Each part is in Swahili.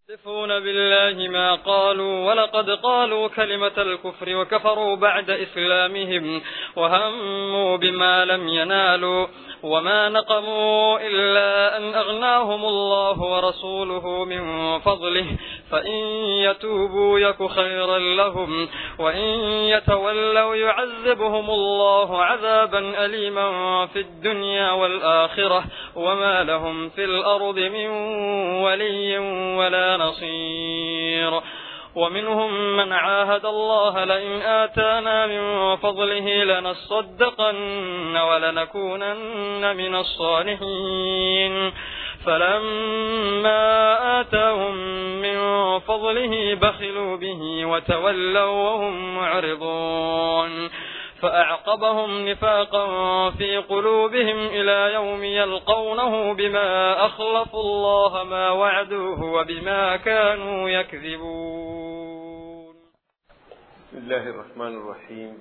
يحلفون بالله ما قالوا ولقد قالوا كلمة الكفر وكفروا بعد إسلامهم وهموا بما لم ينالوا وما نقموا إلا أن أغناهم الله ورسوله من فضله فإن يتوبوا يك خيرا لهم وإن يتولوا يعذبهم الله عذابا أليما في الدنيا والآخرة وما لهم في الأرض من ولي ولا نصير ومنهم من عاهد الله لئن آتانا من فضله لنصدقن ولنكونن من الصالحين فلما آتاهم من فضله بخلوا به وتولوا وهم معرضون فأعقبهم نفاقا في قلوبهم إلى يوم يلقونه بما أخلفوا الله ما وعدوه وبما كانوا يكذبون بسم الله الرحمن الرحيم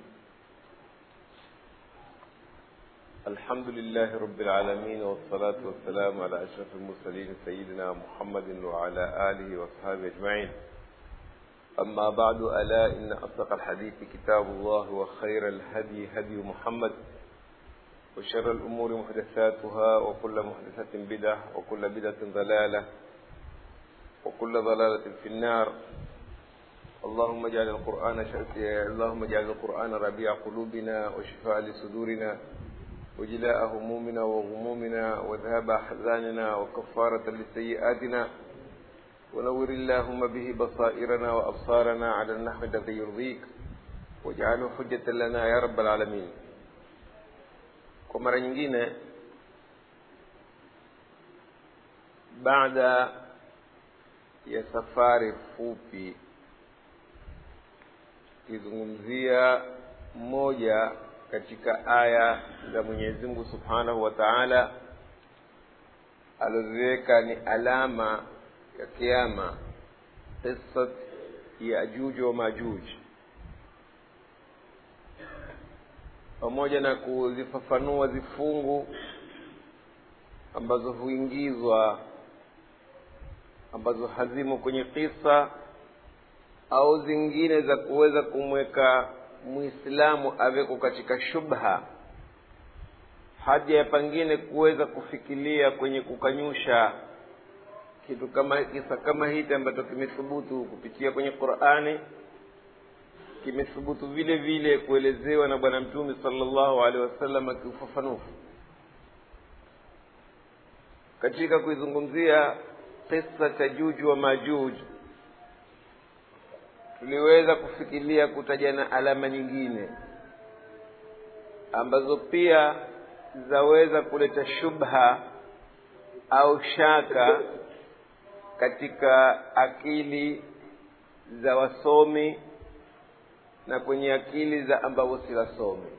الحمد لله رب العالمين والصلاة والسلام على أشرف المرسلين سيدنا محمد وعلى آله وأصحابه أجمعين أما بعد ألا إن أصدق الحديث كتاب الله وخير الهدي هدي محمد وشر الأمور محدثاتها وكل محدثة بدعة وكل بدعة ضلالة وكل ضلالة في النار اللهم اجعل القرآن اللهم اجعل القرآن ربيع قلوبنا وشفاء لصدورنا وجلاء همومنا وغمومنا وذهاب أحزاننا وكفارة لسيئاتنا ونور اللهم به بصائرنا وأبصارنا على النحو الذي يرضيك واجعله حجة لنا يا رب العالمين kwa mara nyingine baada ya safari fupi tukizungumzia moja katika aya za Mwenyezi Mungu Subhanahu wa Ta'ala alizoziweka ni alama ya kiyama qissat ya Ajuj wa Majuj pamoja na kuzifafanua zifungu ambazo huingizwa ambazo hazimo kwenye kisa au zingine za kuweza kumweka muislamu aweko katika shubha hadi ya pengine kuweza kufikiria kwenye kukanyusha kitu kama kisa kama hiki ambacho kimethubutu kupitia kwenye Qur'ani kimethubutu vile vile kuelezewa na bwana mtume sallallahu alaihi wasallam kiufafanufu katika kuizungumzia kisa cha Juju wa Majuj tuliweza kufikiria kutajana alama nyingine ambazo pia zaweza kuleta shubha au shaka katika akili za wasomi na kwenye akili za ambao si wasomi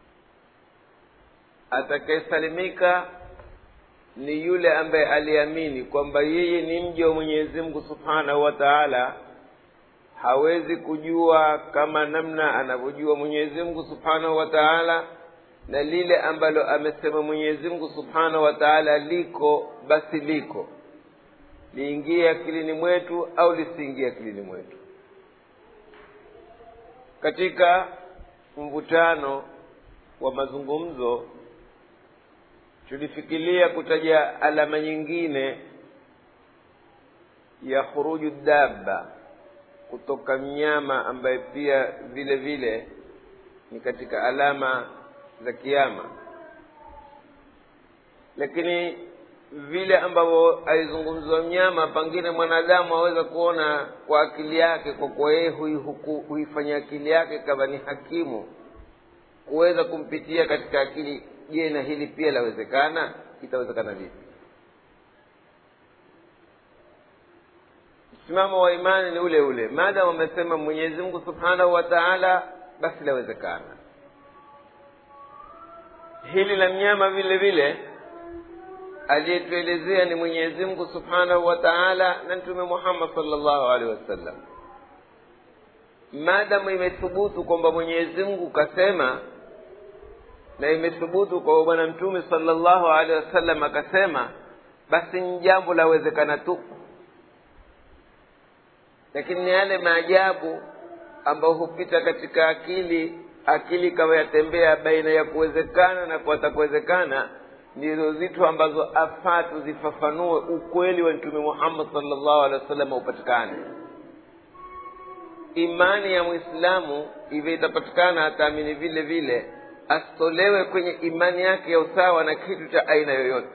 atakayesalimika ni yule ambaye aliamini kwamba yeye ni mja wa Mwenyezi Mungu Subhanahu wa Ta'ala hawezi kujua kama namna anavyojua Mwenyezi Mungu Subhanahu wa Ta'ala na lile ambalo amesema Mwenyezi Mungu Subhanahu wa Ta'ala liko basi liko liingie akilini mwetu au lisiingie akilini mwetu katika mvutano wa mazungumzo tulifikiria kutaja alama nyingine ya khuruju dabba kutoka mnyama ambaye pia vile vile ni katika alama za kiyama lakini vile ambavyo alizungumzwa mnyama pengine mwanadamu aweza kuona kwa akili yake kwa kuwa yeye huifanya akili yake kama ni hakimu kuweza kumpitia katika akili je na hili pia lawezekana itawezekana vipi msimamo wa imani ni ule ule maadamu wamesema mwenyezi mungu subhanahu wa taala basi lawezekana hili la mnyama vile vile aliyetuelezea ni mwenyezi mungu subhanahu wa taala na mtume muhammad salllahu alehi wasallam maadamu imethubutu kwamba mwenyezi mungu kasema na imethubutu kwamba bwana mtume salllahu alehi wasallam akasema basi ni jambo lawezekana tu lakini ni yale maajabu ambayo hupita katika akili akili ikawa yatembea baina ya kuwezekana na kuwatakuwezekana ndizo zitu ambazo afaa tuzifafanue ukweli wa mtume muhammad salllahu alehi wasallam upatikane imani ya mwislamu hivyo itapatikana ataamini vile vile asitolewe kwenye imani yake ya usawa na kitu cha aina yoyote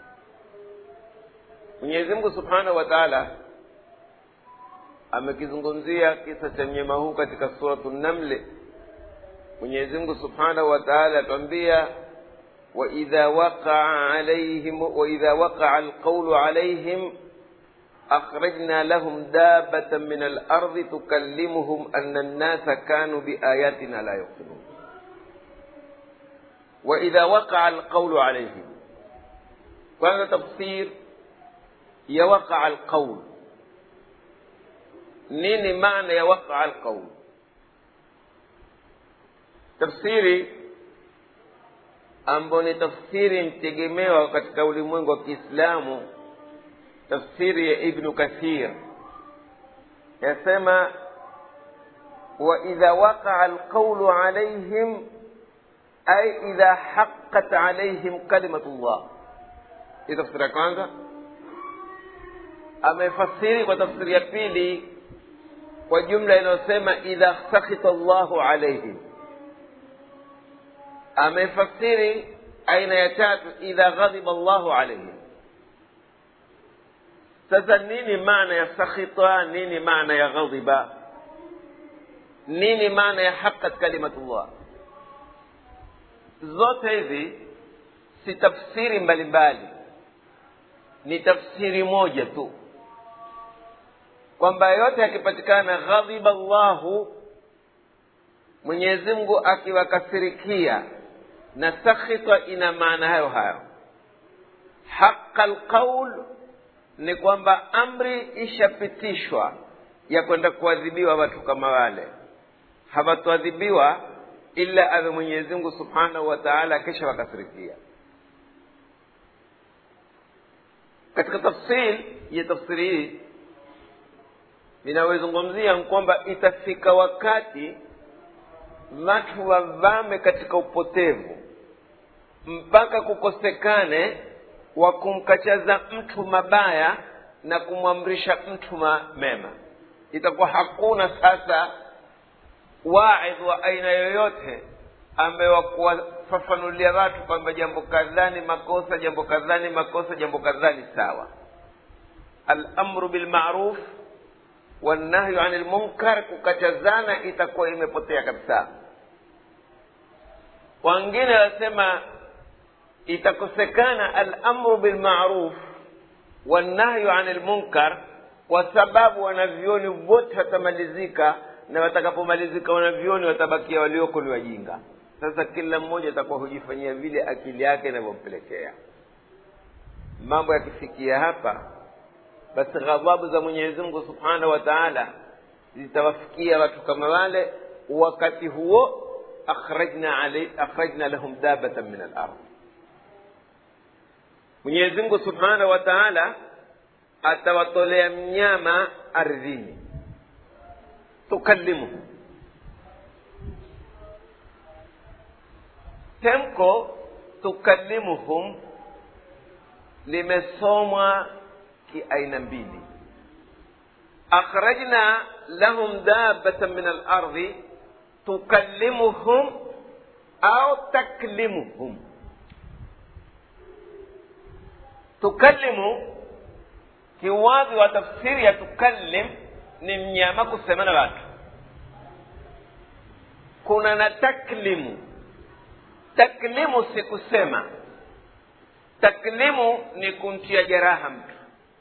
mwenyezi mungu subhanahu wa taala amekizungumzia kisa cha mnyama huu katika suratu namli mwenyezi mungu subhanahu wa taala atwambia waidha waqaa alaihim waidha waqaa alqaulu alaihim akhrajna lahum dabatan min alardi tukallimuhum ana annasa kanu biayatina la yuqinun waidha waqaa alqaulu alaihim kwanza tafsir ya waqaa alqaul nini maana ya waqaa alqaul tafsiri ambayo ni tafsiri mtegemewa katika ulimwengu wa kiislamu tafsiri ya ibnu kathir yasema waidha waqaa alqaulu alaihim ay idha haqqat alaihim kalimatu llah hii tafsiri ya kwanza amefasiri kwa tafsiri ya pili kwa jumla inayosema idha sakhita llahu alaihim amefasiri aina ya tatu idha ghadhiba llahu alaihim sasa nini maana ya sakhita nini maana ya ghadhiba nini maana ya haqqat kalimatullah zote hizi si tafsiri mbalimbali ni tafsiri moja tu kwamba yote yakipatikana ghadhiba llahu mwenyezi mungu akiwakasirikia na sakhita ina maana hayo hayo haqa lqaul ni kwamba amri ishapitishwa ya kwenda kuadhibiwa watu kama wale hawatoadhibiwa ila awe mwenyezi mungu subhanahu wa taala kisha wakasirikia katika tafsil ya tafsiri hii inayozungumzia kwamba itafika wakati watu wavame katika upotevu mpaka kukosekane wa kumkachaza mtu mabaya na kumwamrisha mtu mema itakuwa hakuna sasa waidh wa aina yoyote ambaye wakuwafafanulia watu kwamba jambo kadhaa ni makosa jambo kadhaa ni makosa jambo kadhaa ni sawa alamru bilmaruf wannahyu ani lmunkar kukatazana itakuwa imepotea kabisa wengine wanasema itakosekana alamru bilmaruf wannahyu ani lmunkar kwa sababu wanavyoni wote watamalizika na watakapomalizika wanavyoni watabakia walioko ni wajinga sasa kila mmoja atakuwa hujifanyia vile akili yake inavyompelekea mambo yakifikia hapa basi ghadhabu za mwenyezi mungu subhanahu wa taala zitawafikia watu kama wale wakati huo akhrajna, alay, akhrajna lahum dabatan min alard mwenyezi mungu subhanahu wa taala atawatolea mnyama ardhini tukallimuhu temko tukallimuhum limesomwa kiaina mbili akhrajna lahum dabatan min alardi tukallimuhum au taklimuhum tukallimu kiwazi wa tafsiri ya tukallim ni mnyama kusema na watu kuna na taklimu taklimu si kusema taklimu ni kumtia jeraha mtu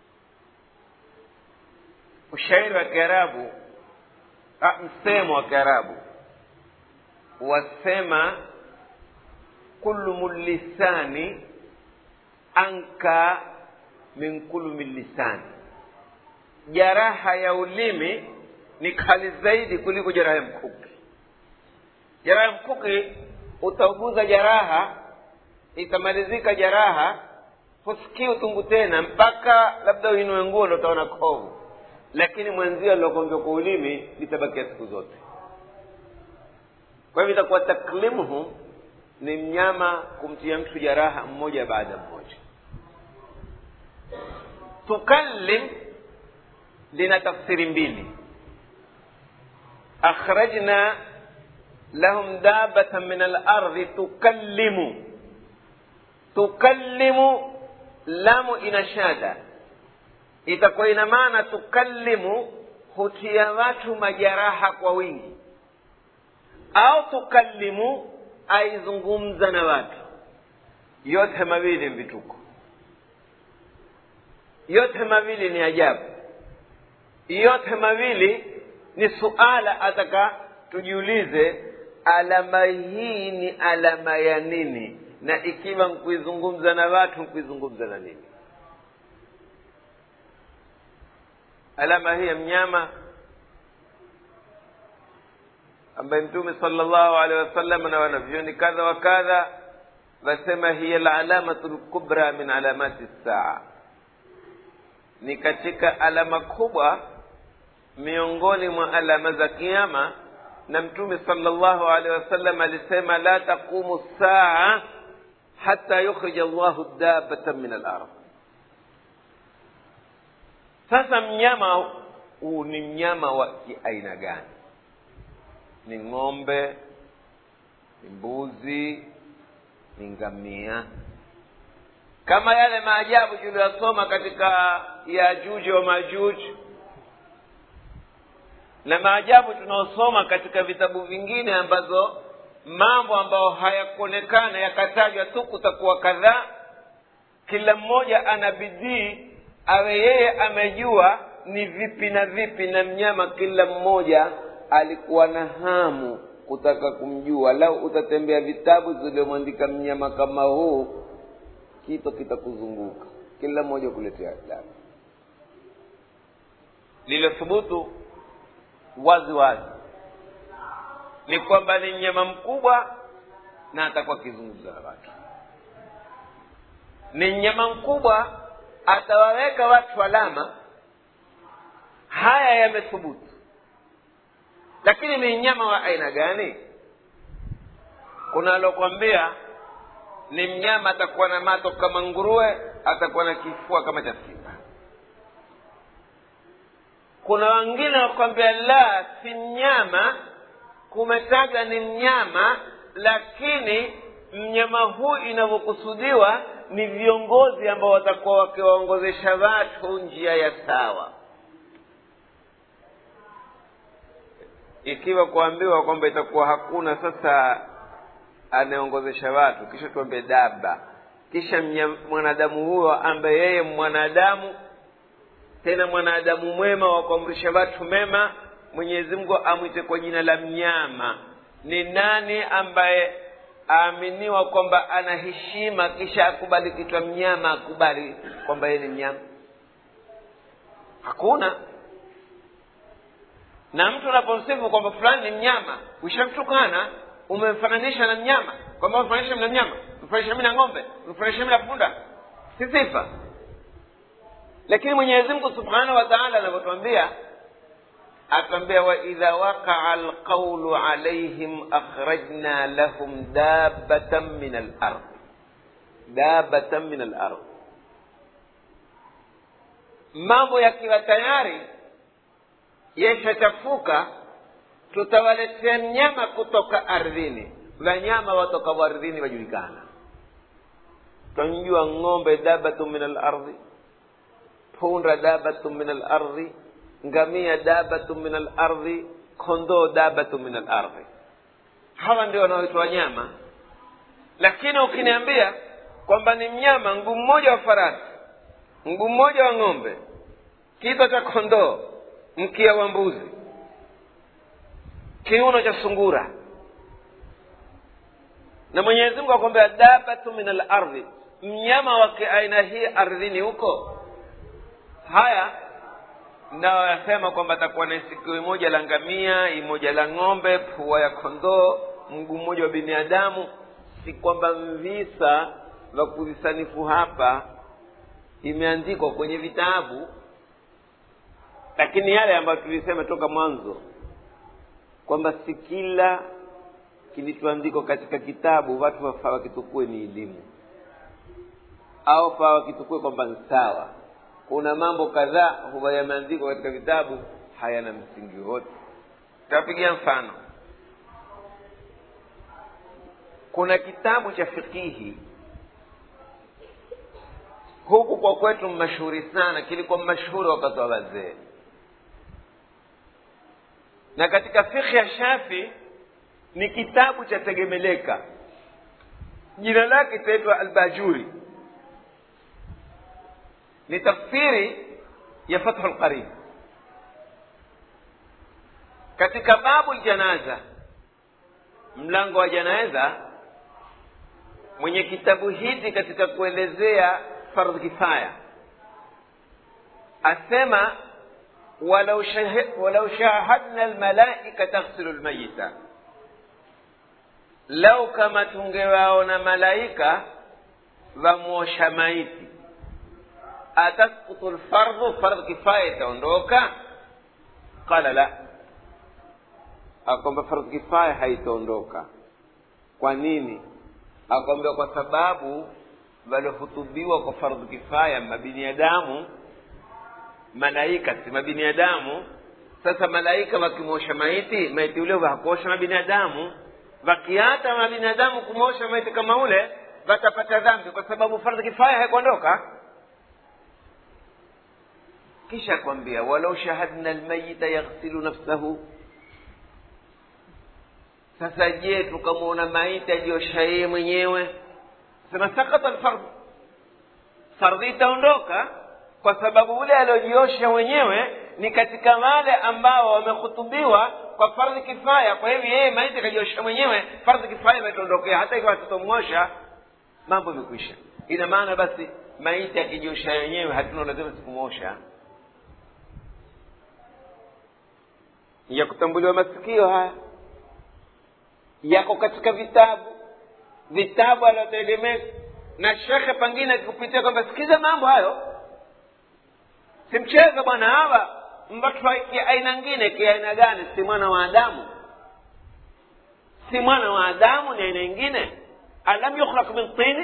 ushairi wa kiarabu msemo wa kiarabu wasema kullumu lisani anka min kulumi lisani jaraha ya ulimi ni kali zaidi kuliko jeraha ya mkuki jeraha ya mkuki utauguza jaraha itamalizika jaraha husikii utungu tena mpaka labda uinue nguo ndo utaona kovu lakini mwenzio alilokonjwa kwa ulimi litabakia siku zote kwa hivyo itakuwa taklimuhu ni mnyama kumtia mtu jaraha mmoja baada mmoja tukallim lina tafsiri mbili akhrajna lahum dabatan min alardhi tukallimu tukallimu lamu ina shada itakuwa ina maana tukallimu hutia watu majaraha kwa wingi au tukallimu aizungumza na watu yote mawili vituko yote mawili ni ajabu yote mawili ni suala ataka tujiulize alama hii ni alama ya nini na ikiwa nkuizungumza na watu nkuizungumza na nini alama hii ya mnyama ambaye mtume sallallahu alaihi wasallam na wanavyoni kadha wa kadha wasema hiya alalamatu lkubra min alamati saa ni katika alama kubwa miongoni mwa alama za kiama na mtume sallallahu alaihi wasallam alisema la taqumu saa hata yukhrija llahu dabatan min alard sasa mnyama huu ni mnyama wa kiaina gani ni ng'ombe ni mbuzi ni ngamia kama yale maajabu tuliyosoma katika yajuji wa majuji na maajabu tunaosoma katika vitabu vingine ambazo mambo ambayo hayakuonekana yakatajwa tu kutakuwa kadhaa kila mmoja ana bidii awe yeye amejua ni vipi na vipi na mnyama kila mmoja alikuwa na hamu kutaka kumjua lau utatembea vitabu ziliomwandika mnyama kama huu kito kitakuzunguka kila mmoja kuletea adabu lililothubutu wazi wazi ni kwamba ni mnyama mkubwa na atakuwa akizungumza na watu ni mnyama mkubwa atawaweka watu alama haya yamethubutu lakini ni mnyama wa aina gani kuna alokwambia ni mnyama atakuwa na mato kama nguruwe atakuwa na kifua kama cha simba kuna wengine wakwambia la si mnyama kumetaja ni mnyama lakini mnyama huu inavyokusudiwa ni viongozi ambao watakuwa wakiwaongozesha watu njia ya sawa ikiwa kuambiwa kwamba itakuwa hakuna sasa anayeongozesha watu kisha tuambe daba kisha mwanadamu huyo ambaye yeye mwanadamu tena mwanadamu mwema wa kuamrisha watu mema mwenyezi mungu amwite kwa jina la mnyama ni nani ambaye aaminiwa kwamba ana heshima kisha akubali kitwa mnyama akubali kwamba yeye ni mnyama hakuna na mtu unapomsifu kwamba fulani ni mnyama ushamtukana umemfananisha na mnyama kwamba umfananisha na mnyama mfananisha mi na ng'ombe mfananisha mi na punda si sifa lakini mwenyezi mungu subhanahu wa taala anavyotwambia atwambia waidha waqaa alqaulu alaihim akhrajna lahum dabatan min alard dabatan min alard mambo yakiwa tayari yeshachafuka tutawaletea mnyama kutoka ardhini wanyama watokao ardhini wajulikana twamjua ng'ombe dabatu min alardhi punda dabatu min alardhi ngamia dabatu min alardhi kondoo dabatu min alardhi hawa ndio wanaoitwa wanyama lakini ukiniambia kwamba ni mnyama mguu mmoja wa farasi mguu mmoja wa ng'ombe kichwa cha kondoo mkia wa mbuzi kiuno cha sungura na mwenyezi mungu akwambia dabatu min alardhi mnyama wa kiaina hii ardhini huko haya nao yasema kwamba atakuwa na sikio moja la ngamia imoja la ng'ombe pua ya kondoo mguu mmoja wa binadamu si kwamba visa vya kuvisanifu hapa imeandikwa kwenye vitabu lakini yale ambayo tulisema toka mwanzo kwamba si kila kilichoandikwa katika kitabu watu wafaa wakitukue ni elimu au faa wakitukue kwamba ni sawa kuna mambo kadhaa huwa yameandikwa katika vitabu hayana msingi wote tapigia mfano kuna kitabu cha fikihi huku kwa kwetu mashuhuri sana kilikuwa mashuhuri wakati wa wazee na katika fikhi ya shafi ni kitabu cha tegemeleka jina lake itaitwa albajuri ni tafsiri ya fathu lqarib katika babu ljanaza mlango wa janaza mwenye kitabu hiki katika kuelezea fardhu kifaya asema walau, shahid, walau shahadna almalaika taghsilu lmayita lau kama tungewaona malaika wamwosha maiti atasqutu lfardhu fardhu kifaya itaondoka qala la akwamba fardhu kifaya haitaondoka kwa nini akwambia kwa sababu waliohutubiwa kwa fardhu kifaya mabiniadamu malaika si mabiniadamu sasa malaika wakimwosha maiti maiti ule hakuosha mabinadamu wakiata mabinadamu kumwosha maiti kama ule watapata dhambi kwa sababu fardhu kifaya haikuondoka kisha kwambia walau shahadna almayita yaghsilu nafsahu sasa je tukamwona maiti ajiosha yeye mwenyewe sema sakata alfardhu fardhi itaondoka kwa sababu ule aliojiosha mwenyewe ni katika wale ambao wamehutubiwa kwa fardhi kifaya kwa hivyo yeye maiti akajiosha mwenyewe fardhi kifaya imetondokea hata ikiwa tutomwosha mambo imekwisha ina maana basi maiti akijiosha wenyewe hatuna lazima sikumwosha ya kutambuliwa masikio haya yako katika vitabu vitabu aliotegemea na shekhe pengine akikupitia kwamba sikiza mambo hayo si mchezo bwana hawa mbatwa aina ngine kiaina gani si mwana wa adamu si mwana wa adamu ni aina ingine alam yukhlaq min tini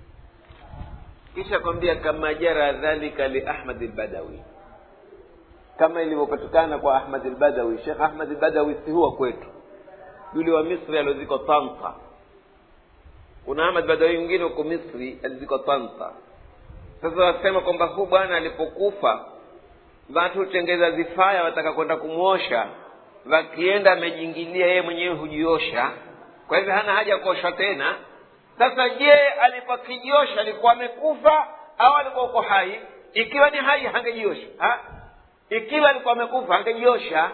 kisha kwambia kama jara dhalika li ahmad lbadawi kama ilivyopatikana kwa ahmad lbadawi shekh ahmad lbadawi si huwa kwetu yule wa misri aliozikwa tanta kuna ahmad badawi mwingine huko misri alizikwa tanta sasa wasema kwamba huu bwana alipokufa watu hutengeza zifaya wataka kwenda kumwosha wakienda amejingilia yeye mwenyewe hujiosha kwa hivyo hana haja ya kuoshwa tena sasa je alipokijiosha alikuwa amekufa au alikuwa uko hai ikiwa ni hai hangejiosha ha? ikiwa alikuwa amekufa hangejiosha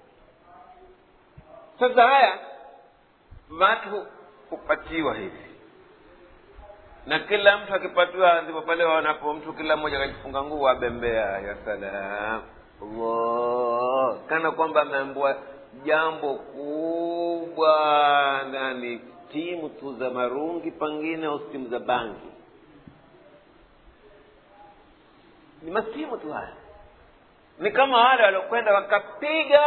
sasa haya watu hupatiwa hivi na kila mtu akipatiwa ndipo pale wanapo mtu kila mmoja akajifunga nguo abembea ya salam allah kana kwamba ameambua jambo kubwa nani timu tu za marungi pengine au timu za bangi ni masimu tu haya ni kama wale waliokwenda wakapiga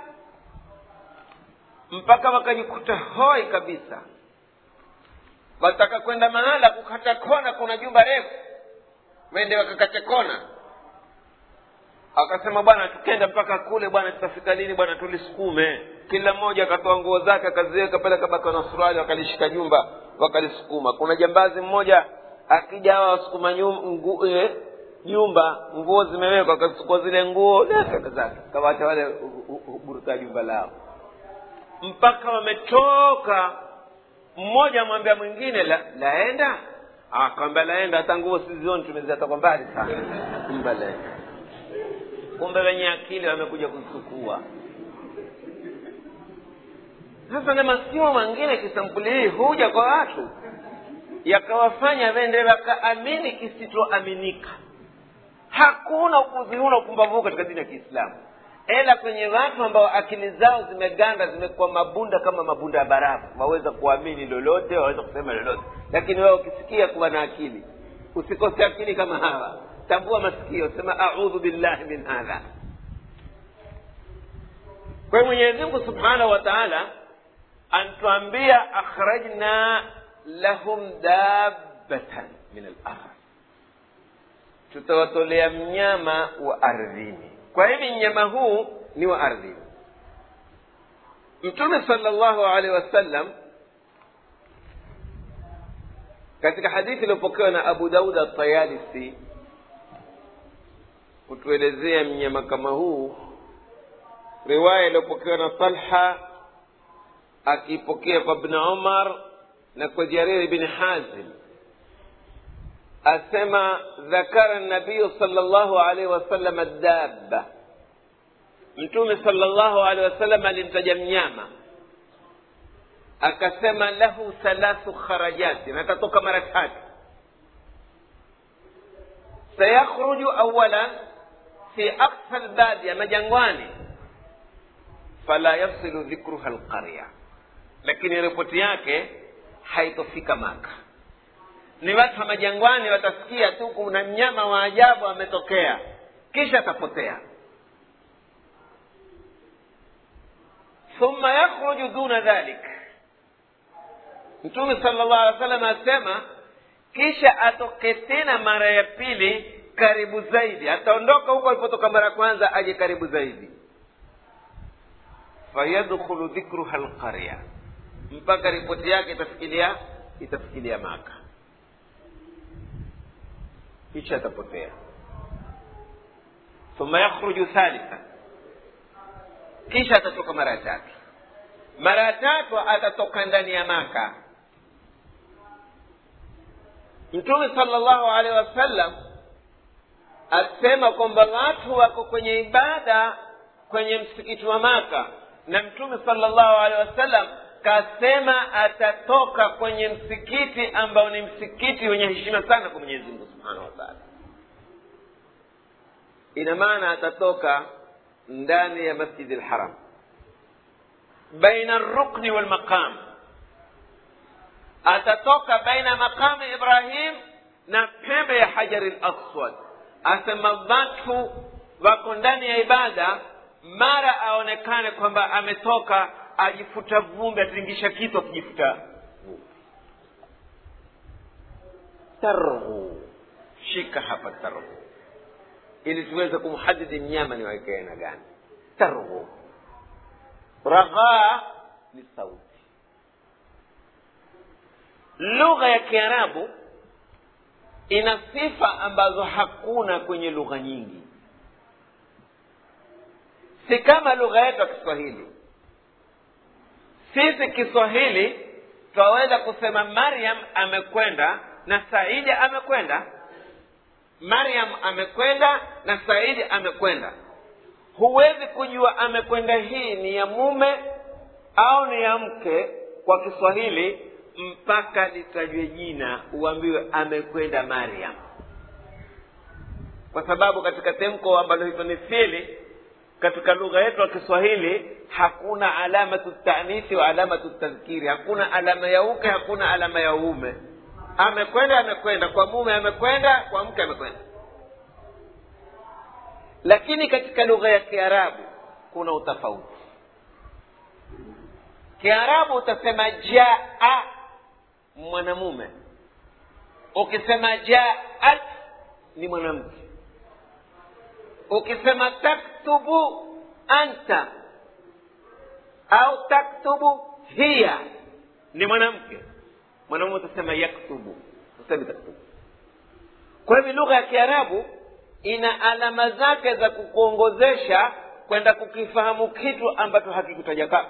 mpaka wakajikuta hoi kabisa wataka kwenda mahala kukata kona kuna jumba refu wende wakakate kona akasema bwana tukenda mpaka kule bwana tutafika lini bwana tulisukume kila mmoja akatoa nguo zake akaziweka pale kabaka na suruali wakalishika jumba wakalisukuma kuna jambazi mmoja akija hawa wasukuma jumba nguo zimewekwa akachukua zile nguo kaka zake kawacha wale buruta jumba lao mpaka wametoka mmoja amwambia mwingine la, laenda akwambia laenda hata nguo sizioni tumeziata kwa mbali sana kumbe laenda kumbe wenye akili wamekuja kusukua sasa na masimu mengine kisampuli hii huja kwa watu yakawafanya wende wakaamini kisichoaminika hakuna upuzi huu na upumbavu huu katika dini ya kiislamu ila kwenye watu ambao akili zao zimeganda zimekuwa mabunda kama mabunda ya barafu waweza kuamini lolote waweza kusema lolote lakini wewe ukisikia kuwa na akili usikose akili kama hawa tambua masikio sema audhu billahi min hadha kwa hiyo mwenyezi mungu subhanahu wa taala anatuambia akhrajna lahum dabbatan min alardh tutawatolea mnyama wa ardhini kwa hivi mnyama huu ni wa ardhini mtume sala llahu alehi wasallam katika hadithi iliyopokewa na abu daud atayalisi kutuelezea mnyama kama huu riwaya iliyopokewa na talha akipokea kwa bni umar na kwa jariri bni hazim asema dhakara nabiyu sala llahu alaihi wasallam dabba mtume sala llahu alehi wasallam alimtaja mnyama akasema lahu thalathu kharajati na atatoka mara tatu sayakhruju awalan fi aksa lbadia majangwani fala yasilu dhikruha lqarya lakini ripoti yake haitofika maka ni watu wa majangwani watasikia tu kuna mnyama wa ajabu ametokea kisha atapotea thumma yakhruju duna dhalik mtume sala llahu alih wa sallam asema kisha atoke tena mara ya pili karibu zaidi ataondoka huko alipotoka mara ya kwanza aje karibu zaidi fayadkhulu dhikruha lqarya mpaka ripoti yake itafikilia itafikilia maka kisha atapotea thumma yakhruju thalitha kisha atatoka mara ya tatu mara ya tatu atatoka ndani ya maka mtume sala llahu alehi wasallam asema kwamba watu wako kwenye ibada kwenye msikiti wa maka na mtume sala llahu alehi wasallam kasema atatoka kwenye msikiti ambao ni msikiti wenye heshima sana kwa mwenyezi mungu subhanahu wa taala ina maana atatoka ndani ya masjidi lharam baina rukni walmaqam atatoka baina maqami ibrahim na pembe ya hajari laswad asema watu wako ndani ya ibada mara aonekane kwamba ametoka ajifuta vumbi atingisha kitu akijifuta vumbi targhu shika hapa targhu ili tuweze kumhadidi mnyama ni waike aina gani targhu raghaa ni sauti lugha ya kiarabu ina sifa ambazo hakuna kwenye lugha nyingi si kama lugha yetu ya kiswahili sisi kiswahili twaweza kusema maryam amekwenda na saidi amekwenda maryam amekwenda na saidi amekwenda huwezi kujua amekwenda hii ni ya mume au ni ya mke kwa kiswahili mpaka litajwe jina uambiwe amekwenda maryam kwa sababu katika temko ambalo hito ni fili katika lugha yetu ya kiswahili hakuna alamatu tanisi wa alamatu tadhkiri hakuna alama ya uke hakuna alama ya uume amekwenda amekwenda kwa mume amekwenda kwa mke amekwenda lakini katika lugha ya kiarabu kuna utofauti kiarabu utasema jaa mwanamume ukisema jaat ni mwanamke ukisema taktubu anta au taktubu hiya ni mwanamke mwanamume utasema yaktubu usemi taktubu kwa hivyo lugha ya kiarabu ina alama zake za kukuongozesha kwenda kukifahamu kitu ambacho hakikutaja kaa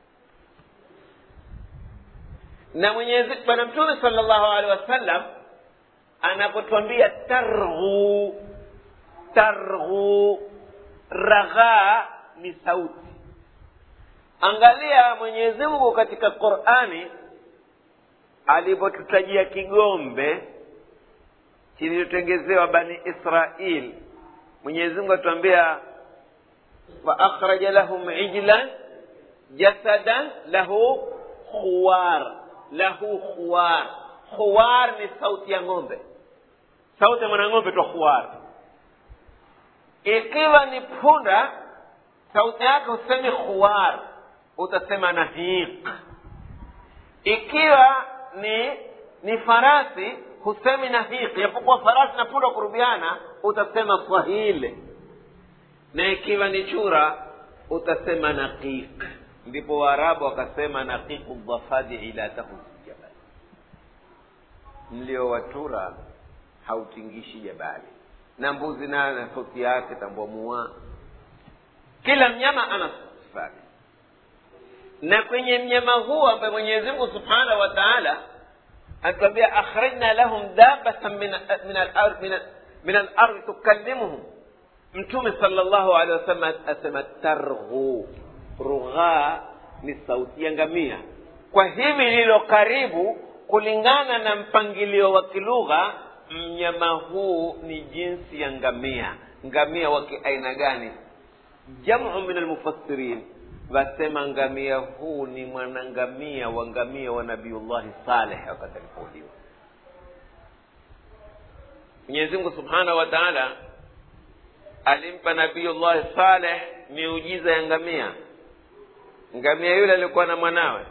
na mwenyezi bwana mtume sala llahu alehi wasallam anapotwambia targhu targhu raghaa ni sauti angalia mwenyezi mungu katika qurani alivyotutajia kigombe kilichotengezewa bani israil mwenyezi mungu atuambia faakhraja lahum ijlan jasadan lahu khuwar lahu khuwar khuwar ni sauti ya ng'ombe sauti ya mwanang'ombe twa khuwar ikiwa ni punda sauti yake husemi khuwar utasema nahiq ikiwa ni ni farasi husemi nahiq japokuwa farasi na punda kurubiana utasema swahili na ikiwa ni chura utasema naqiq ndipo waarabu wakasema naqiqu dhafadi ila tahus jabal mlio wa chura hautingishi jabali na mbuzi nayo na sauti yake tambua mua kila mnyama ana sifa yake na kwenye mnyama huu ambaye mwenyezi mungu subhanahu wa taala anatuambia akhrajna lahum dabatan min min al-ard min min al-ard tukallimuhum mtume sallallahu alaihi wasallam asema targhu rugha ni sauti ya ngamia kwa hivi lililo karibu kulingana na mpangilio wa kilugha mnyama huu ni jinsi ya ngamia ngamia wa kiaina gani jamu min almufassirin wasema ngamia huu ni mwanangamia wa ngamia wa nabiullahi saleh wakati alipouliwa mwenyezi mungu subhanahu wa taala alimpa nabiullahi saleh miujiza ya ngamia ngamia yule alikuwa na mwanawe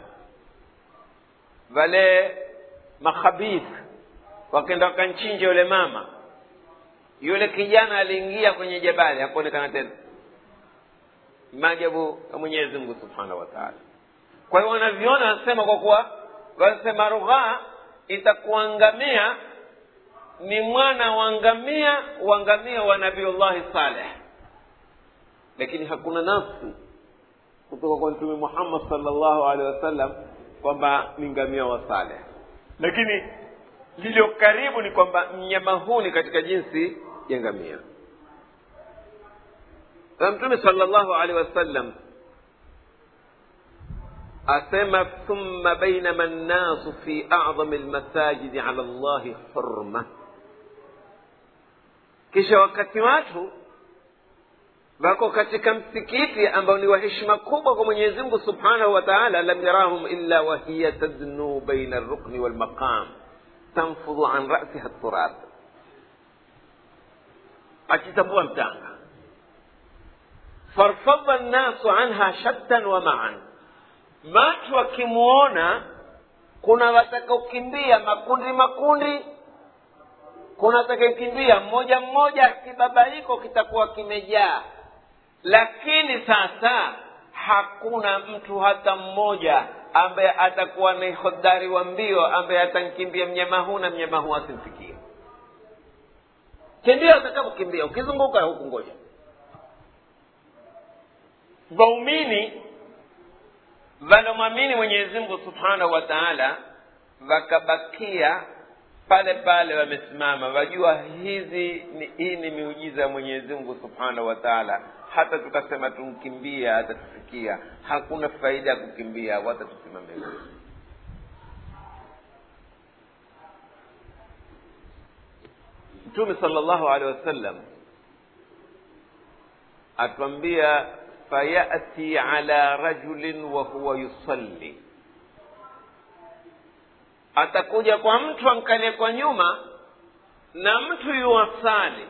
wale makhabith wakenda wakanchinja yule mama yule kijana aliingia kwenye jabali hakuonekana tena maajabu ya mwenyezi mungu subhanahu wa taala kwa hiyo wanaviona wanasema kwa kuwa wanasema rughaa itakuwa ngamia ni mwana wa ngamia wa ngamia wa nabiullahi saleh lakini hakuna nafsi kutoka kwa mtume muhammad salllahu alehi wasallam kwamba ni ngamia wa saleh lakini lililo karibu ni kwamba mnyama huu ni katika jinsi ya ngamia na mtume salllahu alehi wasallam asema thumma bainama nnasu fi adhami lmasajidi ala llahi hurma kisha wakati watu wako katika msikiti ambao ni wa heshima kubwa kwa mwenyezi mungu subhanahu wa taala lam yarahum illa wahiya tadnu baina alrukni walmaqam tanfudhu an rasiha turab akitambua mtanga farfadha nnasu anha shattan wa maan watu wakimwona kuna watakaokimbia makundi makundi kuna watakaokimbia mmoja mmoja kibabaiko kitakuwa kimejaa lakini sasa hakuna mtu hata mmoja ambaye atakuwa ni hodari wa mbio ambaye atamkimbia mnyama huu na mnyama huu asimfikie kimbia utakapokimbia ukizunguka huku ngoja waumini walomwamini mwenyezi mungu subhanahu wa taala wakabakia pale pale wamesimama wajua hizi ni, hii ni miujiza ya mwenyezi mungu subhanahu wa taala hata tukasema tumkimbia hata tufikia hakuna faida ya kukimbia hata tusimame mtume sala llahu alehi wasallam atwambia fayati ala rajulin wa huwa yusalli atakuja kwa mtu ankalie kwa nyuma na mtu yuwasali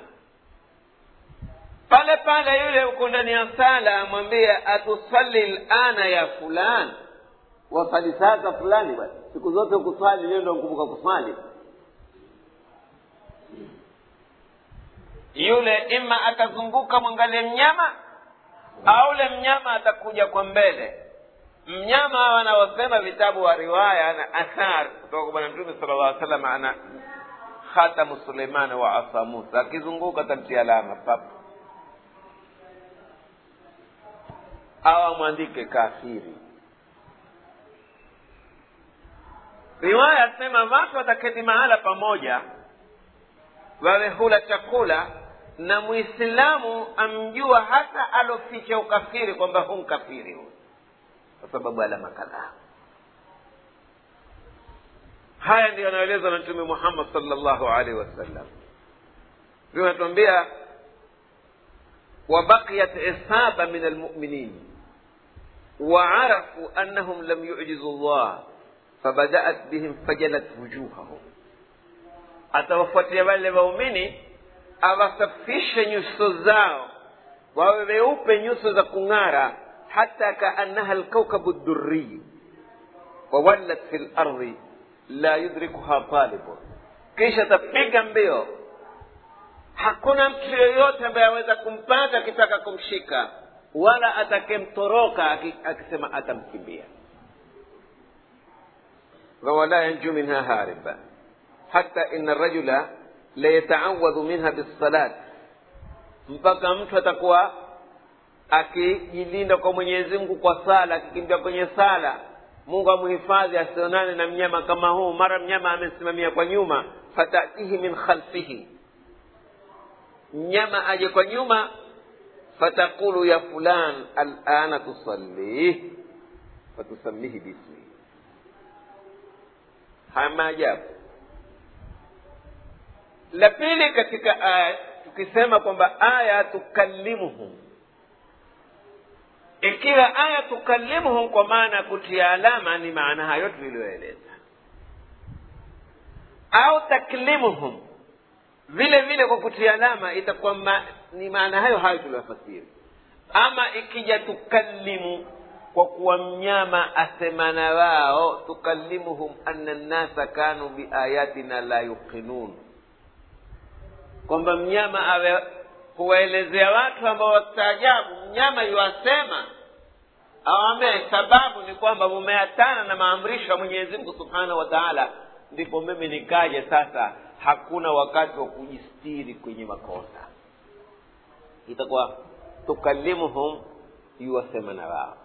pale pale yule uko ndani ya sala amwambie atusali lana ya fulani wasali sasa fulani basi siku zote kusali leo ndo nkumbuka kusali yule ima atazunguka mwangalie mnyama au ule mnyama atakuja kwa mbele mnyama wanaosema vitabu wa riwaya na athar kutoka kwa bwana mtume sala llah salam ana khatamu suleiman wa asa musa akizunguka tamtia alama pap au amwandike kafiri riwaya asema watu wataketi mahala pamoja wawe hula chakula na mwislamu amjua hata aloficha ukafiri kwamba hu mkafiri huyu kwa sababu alama kadhaa haya ndio yanayoelezwa na mtume muhammad salllahu alaihi wasallam ndio anatuambia وبقيت عصابة من المؤمنين وعرفوا أنهم لم يعجزوا الله فبدأت بهم فجلت وجوههم atawafuatia wale waumini awasafishe nyuso zao wawe weupe nyuso za kung'ara hata kaannaha lkaukabu ddurriyi wawallat fi lardi la yudrikuha talibun kisha tapiga mbio hakuna mtu yoyote ambaye aweza kumpata akitaka kumshika wala atakemtoroka akisema atamkimbia ولا ينجو منها هاربا حتى إن الرجل ليتعوذ منها بالصلاة mpaka mtu atakuwa akijilinda kwa mwenyezi mungu kwa sala akikimbia kwenye sala mungu amhifadhi asionane na mnyama kama huu mara mnyama amesimamia kwa nyuma fatatihi min khalfihi mnyama aje kwa nyuma fatakulu ya fulan alana tusallih fatusamihi bismi haya maajabu la pili katika aya tukisema kwamba aya tukallimuhum ikiwa aya tukallimuhum kwa maana ya kutia alama ni maana hayo tuliyoeleza au taklimuhum vile vile kwa kutia alama itakuwa ma, ni maana hayo hayo tuliyofasiri ama ikija tukallimu kwa kuwa mnyama asemana wao tukallimuhum anna nnasa kanu biayatina la yuqinun kwamba mnyama awe huwaelezea watu ambao wastaajabu mnyama yuwasema awambie sababu ni kwamba mumeatana na maamrisho ya mwenyezi mungu subhanahu wa taala ndipo mimi nikaje sasa hakuna wakati wa kujistiri kwenye makosa itakuwa tukallimuhum yuwasema na wao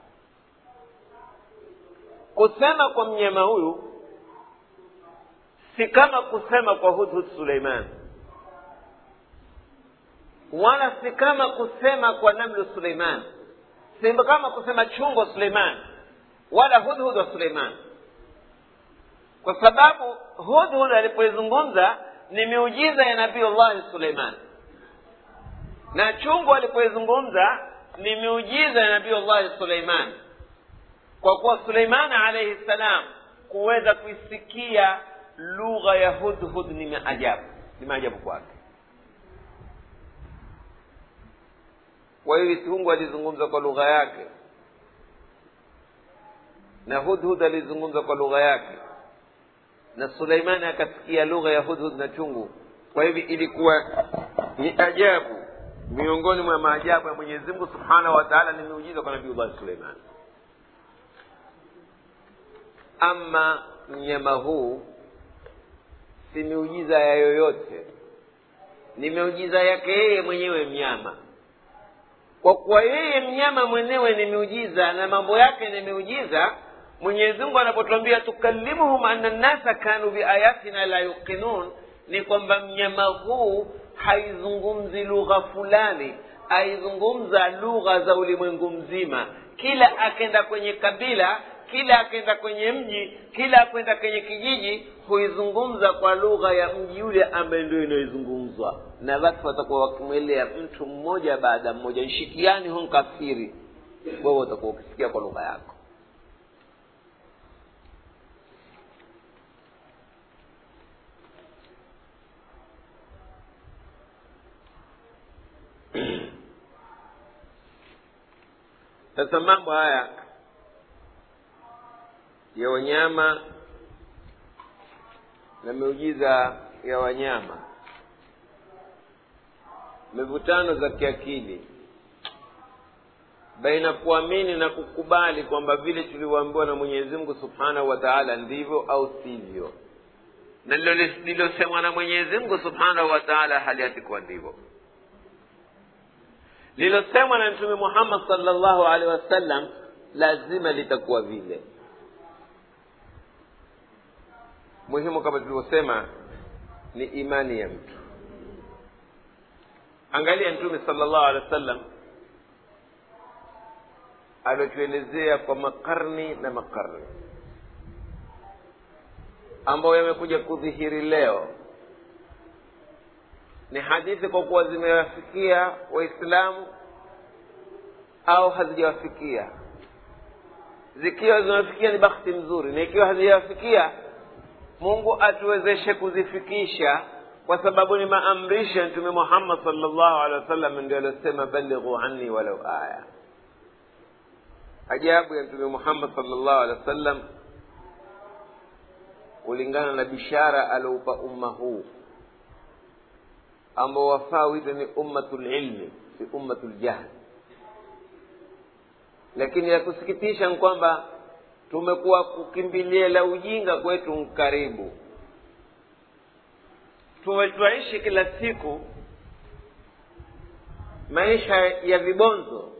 kusema kwa mnyama huyu si kama kusema kwa hudhud suleiman wala si kama kusema kwa namlu suleiman si kama kusema chungo suleiman wala hudhud wa suleiman kwa sababu hudhud alipoizungumza ni miujiza ya nabii llahi suleiman na chungu alipoizungumza ni miujiza ya nabii llahi suleiman kwa kuwa suleimani alaihi ssalam kuweza kuisikia lugha ya hudhud ni maajabu ni maajabu kwake kwa hiyo mungu alizungumza kwa lugha yake na hudhud alizungumza kwa lugha yake na suleimani akasikia lugha ya hudhud na chungu kwa hivi ilikuwa ni ajabu miongoni mwa maajabu ya mwenyezi mungu subhanahu wa taala ni miujiza kwa nabiullahi suleimani ama mnyama huu si miujiza ya yoyote ni miujiza yake yeye mwenyewe mnyama kwa kuwa yeye mnyama mwenyewe ni miujiza na mambo yake ni miujiza mwenyezi mungu anapotwambia tukallimuhum anna nnasa kanu biayatina la yuqinun ni kwamba mnyama huu haizungumzi lugha fulani aizungumza lugha za ulimwengu mzima kila akenda kwenye kabila kila akenda kwenye mji kila akwenda kwenye kijiji huizungumza kwa lugha ya mji yule ambaye ndio inayoizungumzwa na watu watakuwa wakimwelea mtu mmoja baada mmoja nshikiani hu nkafiri wewe utakuwa ukisikia kwa lugha yako sasa mambo haya ya wanyama na miujiza ya wanyama mivutano za kiakili baina kuamini na kukubali kwamba vile tulivyoambiwa na mwenyezi mungu subhanahu wa taala ndivyo au sivyo na lilosemwa na mwenyezi mungu subhanahu wa taala hali hatikuwa ndivyo lilosemwa na mtume muhammad salllahu alehi wasallam lazima litakuwa vile muhimu kama tulivyosema ni imani ya mtu angalia mtume salllahu alehi wa sallam aliotuelezea kwa makarni na makarni ambayo yamekuja kudhihiri leo ni hadithi kwa kuwa zimewafikia waislamu au hazijawafikia zikiwa zimewafikia ni bakhti mzuri na ikiwa hazijawafikia mungu atuwezeshe kuzifikisha kwa sababu ni maamrisho ya mtume muhammad salllahu alehi wasallam ndio aliosema balighu anni walau aya ajabu ya mtume muhammad salllahu alehi wasallam kulingana na bishara alioupa umma huu ambao wafaa wito ni ummatu lilmi si ummatu ljahli lakini ya kusikitisha ni kwamba tumekuwa kukimbilia la ujinga kwetu karibu twaishi kila siku maisha ya vibonzo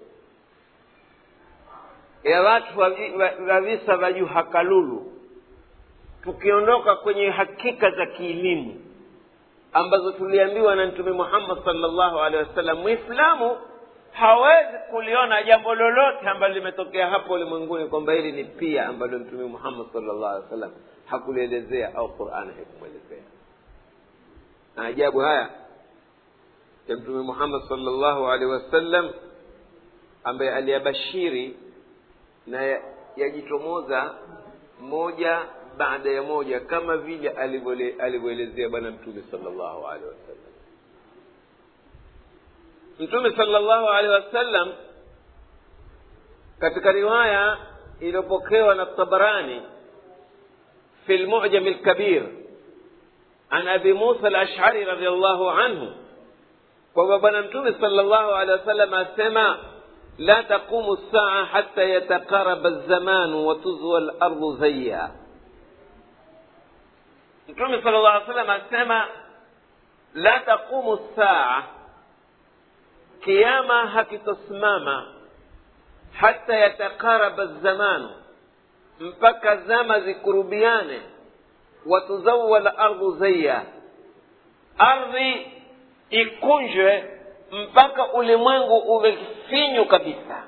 ya watu wa visa vya juhakalulu tukiondoka kwenye hakika za kielimu ambazo tuliambiwa na mtume muhammad salllahu alehi wasallam mwislamu hawezi kuliona jambo lolote ambalo limetokea hapo ulimwenguni kwamba hili ni pia ambalo mtume muhammad salllahu alehi wasallam hakulielezea au qurani haikumwelezea na ajabu haya ya mtume muhammad salllahu alehi wasallam ambaye aliyabashiri na yajitomoza moja baada ya moja kama vile alivyoelezea bwana mtume salllahu alehi wasallam mtume salllahu alehi wasallam katika riwaya iliyopokewa na tabarani fi lmujami lkabir an abi musa alashari radiallahu anhu kwamba bwana mtume salllahu alehi wasallam asema la taqumu lsaa hata yataqaraba lzamanu watuzwa lardu zaya mtume sala llah salam asema la taqumu saa kiama hakitosimama hata yataqaraba zamanu mpaka zama zikurubiane watuzawa lardhu zaya ardhi ikunjwe mpaka ulimwengu uwe finyu kabisa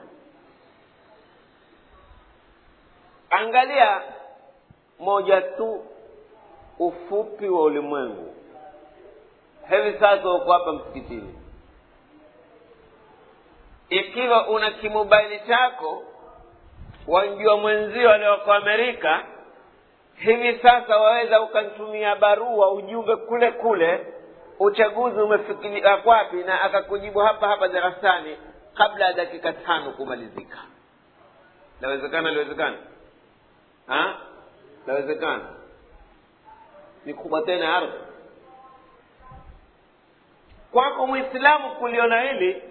angalia moja tu ufupi wa ulimwengu hivi sasa uko hapa msikitini ikiwa una kimobaili chako wamjua mwenzio alioko amerika hivi sasa waweza ukamtumia barua ujumbe kule kule uchaguzi umefikiria kwapi na akakujibu hapa hapa darasani kabla ya dakika tano kumalizika lawezekana liwezekana lawezekana ni kubwa tena ardhi kwako mwislamu kuliona hili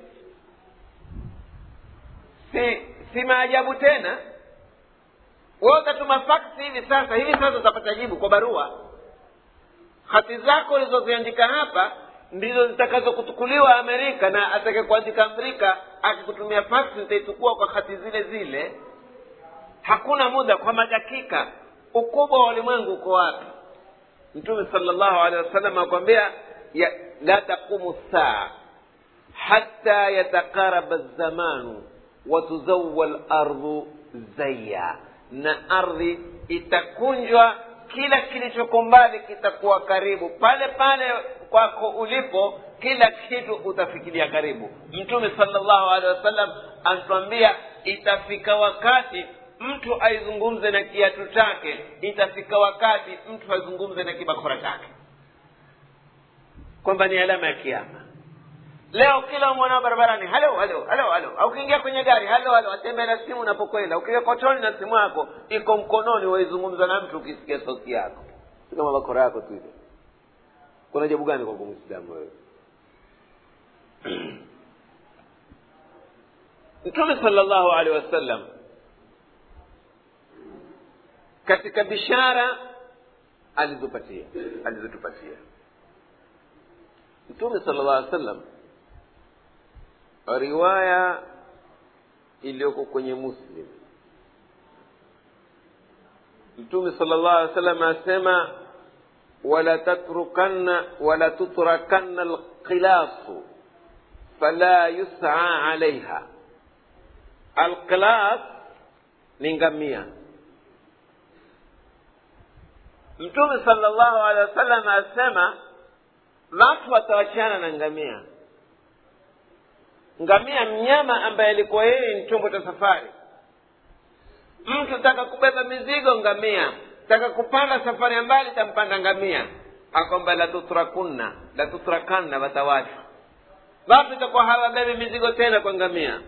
si si maajabu tena we utatuma faksi hivi sasa hivi sasa utapata jibu kwa barua hati zako ulizoziandika hapa ndizo zitakazokutukuliwa amerika na atake kuandika amerika akikutumia faksi nitaichukua kwa hati zile zile hakuna muda kwa madakika ukubwa wa ulimwengu uko wapi mtume salllahu alehi wasallam akwambia la taqumu saa hata yataqaraba zamanu watuzawa lardhu zaya na ardhi itakunjwa kila kilichoko mbali kitakuwa karibu pale pale kwako ulipo kila kitu utafikiria karibu mtume salllahu alehi wasallam anatuambia itafika wakati mtu aizungumze na kiatu chake itafika wakati mtu azungumze na kibakora chake kwamba ni alama ya kiama leo kila mwanao barabarani halo halo halo halo au ukiingia kwenye gari halo halo atembea na simu unapokwenda ukiwa kotoni na simu yako iko mkononi waizungumza na mtu ukisikia sauti yako si kama bakora yako tu hivyo kuna jabu gani kwa mwislamu wewe mtume salllahu alehi wasallam katika bishara alizopatia alizotupatia mtume sala llah alih sallam riwaya iliyoko kwenye muslim mtume sala llah alih sallam asema wala tatrukanna wala tutrakanna alqilasu fala yusaa alaiha alqilas ni ngamia mtume sala llahu alehi wasallam asema watu watawachana na ngamia ngamia mnyama ambaye alikuwa yeye ni chombo cha safari mtu taka kubeba mizigo ngamia taka kupanda safari ya mbali tampanda ngamia akwamba latutrakunna latutrakanna watawachwa watu itakuwa hawabebi mizigo tena kwa ngamia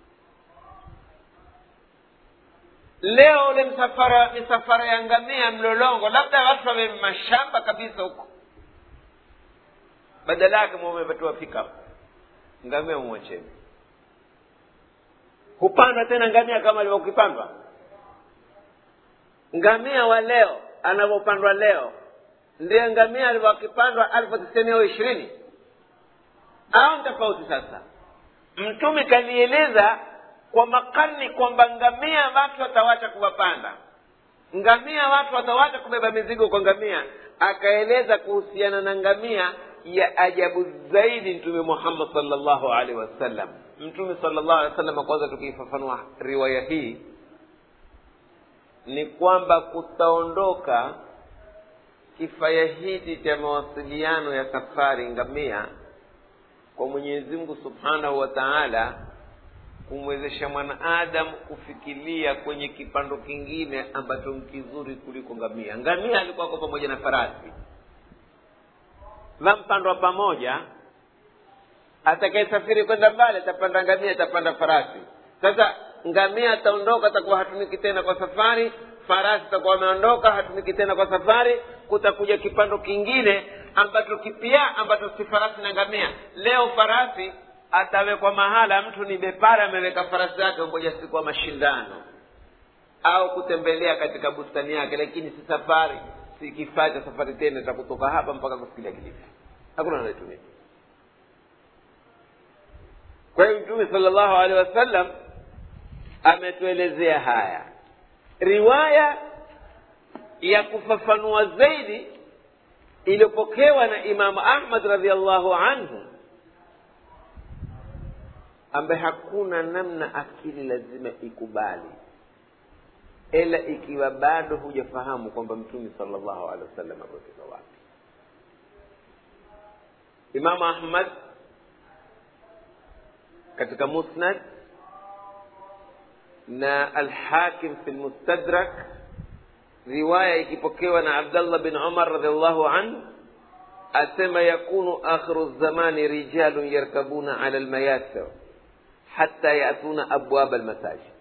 leo ule msafara misafara ya ngamia mlolongo labda watu wabebe mashamba kabisa huko badala yake mumepatiwa pickup ngamia umwacheni hupandwa tena ngamia kama alivyokipandwa ngamia wa leo anavyopandwa leo ndiye ngamia alivyokipandwa alfu tisini au ishirini au ni tofauti sasa mtume kanieleza kwa makani kwamba ngamia watu watawacha kuwapanda ngamia watu watawacha kubeba mizigo kwa ngamia akaeleza kuhusiana na ngamia ya ajabu zaidi mtume muhammad salllahu alaihi wasallam mtume salllahu alehi wasallam kwanza tukiifafanua riwaya hii ni kwamba kutaondoka kifaya hiki cha mawasiliano ya safari ngamia kwa mwenyezi mungu subhanahu wa taala kumwezesha mwanaadamu kufikiria kwenye kipando kingine ambacho ni kizuri kuliko ngamia ngamia alikuwako pamoja na farasi vampandwa pamoja atakayesafiri kwenda mbali atapanda ngamia atapanda farasi sasa ngamia ataondoka atakuwa hatumiki tena kwa safari farasi atakuwa ameondoka hatumiki tena kwa safari kutakuja kipando kingine ambacho kipya ambacho si farasi na ngamia leo farasi atawekwa mahala mtu ni bepara ameweka farasi yake ngoja siku ya mashindano au kutembelea katika bustani yake lakini si safari si kifaa cha safari tena cha kutoka hapa mpaka kufikilia kilifi hakuna anayetumia kwa hiyo mtume sala llahu alehi wasallam ametuelezea haya riwaya ya kufafanua zaidi iliyopokewa na imamu ahmad radiallahu anhu ambaye hakuna namna akili lazima ikubali ila ikiwa bado hujafahamu kwamba mtume sala llahu alehi wasallam ametoka wapi imamu ahmad katika musnad na alhakim fi lmustadrak riwaya ikipokewa na abdallah bin umar radiallahu anhu asema yakunu akhiru zamani rijalun yarkabuna ala lmayasir hatta yatuna abwaba almasajid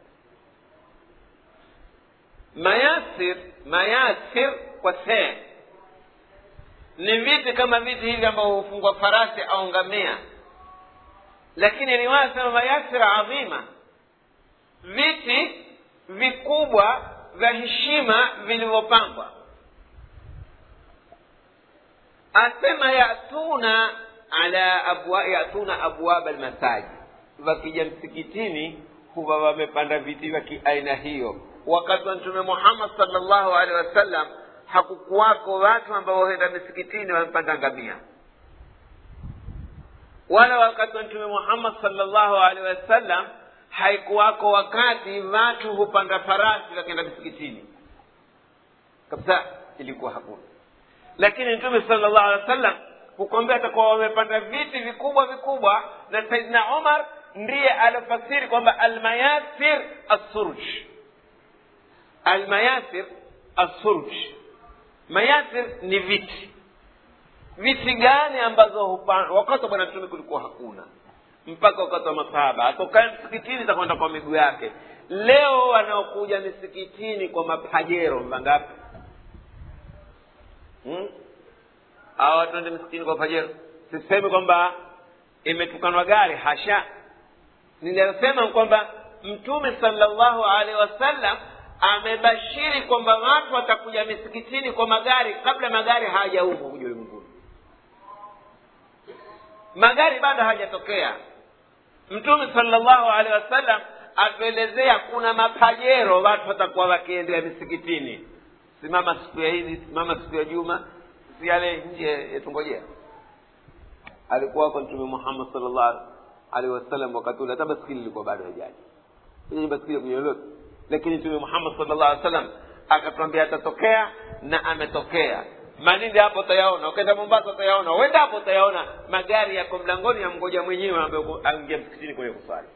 mayasir mayasir kwa see ni viti kama viti hivi ambavyo hufungwa farasi au ngamia lakini riwaya sema mayasir adhima viti vikubwa vya heshima vilivyopangwa asema yatuna ala abwa, yatuna abwaba almasajid wakija msikitini huwa wamepanda viti vya kiaina hiyo wakati wa mtume muhammad salllahu alehi wasallam hakukuwako watu ambao waenda misikitini wamepanda ngamia wala wakati wa mtume muhammad salllahu alehi wasallam haikuwako wakati watu hupanda farasi wakenda misikitini kabisa ilikuwa hakuna lakini mtume sala llahu alehi wa sallam hukwambia atakuwa wamepanda viti vikubwa vikubwa na saidina umar ndiye alifasiri kwamba almayasir assurj almayasir assurj mayasir ni viti viti gani ambazo hupanda wakati wa bwana mtume kulikuwa hakuna mpaka wakati wa masahaba atokae msikitini takwenda kwa miguu yake leo wanaokuja misikitini kwa mapajero mangapi hmm? au watuende msikitini kwa pajero sisemi kwamba imetukanwa gari hasha ninasema kwamba mtume salllahu alaihi wasallam amebashiri kwamba watu watakuja misikitini kwa magari kabla magari hayajaumbwa kuja ulimwenguni magari bado hajatokea mtume salllahu alehi wasallam atuelezea kuna mapajero watu watakuwa wakiendea misikitini simama siku ya hidi simama siku ya juma si yale nje yatungojea alikuwa wako mtume muhammad salllahu alehi wasallam wakati ule hata baskili ilikuwa bado hajaji ile baskili kwenye lolote lakini mtume muhammad salllahu alehi wasallam akatwambia atatokea na ametokea malindi hapo utayaona ukaenda mombasa utayaona uenda hapo utayaona magari yako mlangoni ya mgoja mwenyewe ambaye aingia msikitini kwenye kuswali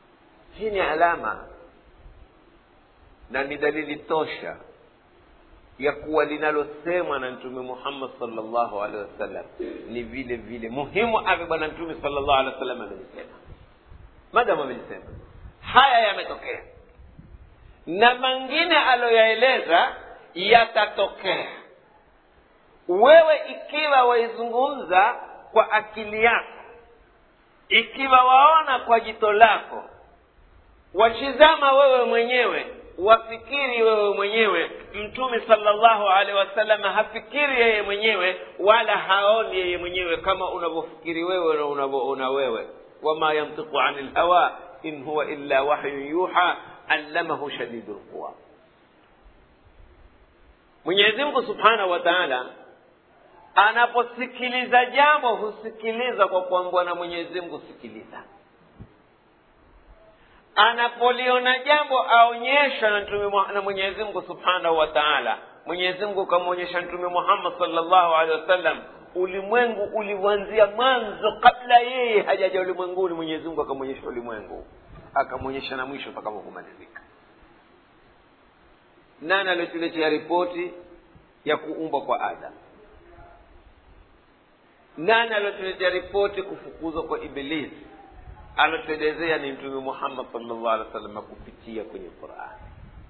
hii ni alama na ni dalili tosha ya kuwa linalosemwa na mtume muhammad salllahu alehi wasallam ni vile vile muhimu ave bwana mtume salllahu alehi wasallam amelisema madamu amelisema haya yametokea na mengine aloyaeleza yatatokea wewe ikiwa waizungumza kwa akili yako ikiwa waona kwa jito lako wachizama wewe mwenyewe wafikiri wewe mwenyewe mtume salllahu alehi wasallam hafikiri yeye mwenyewe wala haoni yeye mwenyewe kama unavyofikiri wewe na unavyoona wewe wama yantiqu ani lhawa in huwa illa wahyun yuha allamahu shadidu lquwa mwenyezi mungu subhanahu wa taala anaposikiliza jambo husikiliza kwa kuambwa na mwenyezi mungu sikiliza anapoliona jambo aonyesha na mtume na mwenyezi mungu subhanahu wa taala mwenyezi mungu ukamwonyesha mtume muhammad salllahu alehi wasallam ulimwengu ulivyoanzia mwanzo kabla yeye hajaja ulimwenguni mwenyezi mungu akamwonyesha ulimwengu akamwonyesha na mwisho utakapokumalizika nani aliotuletea ripoti ya kuumbwa kwa adam nani aliotuletea ripoti kufukuzwa kwa ibilisi alotuelezea ni mtume muhammad salllah alih wa sallam kupitia kwenye qurani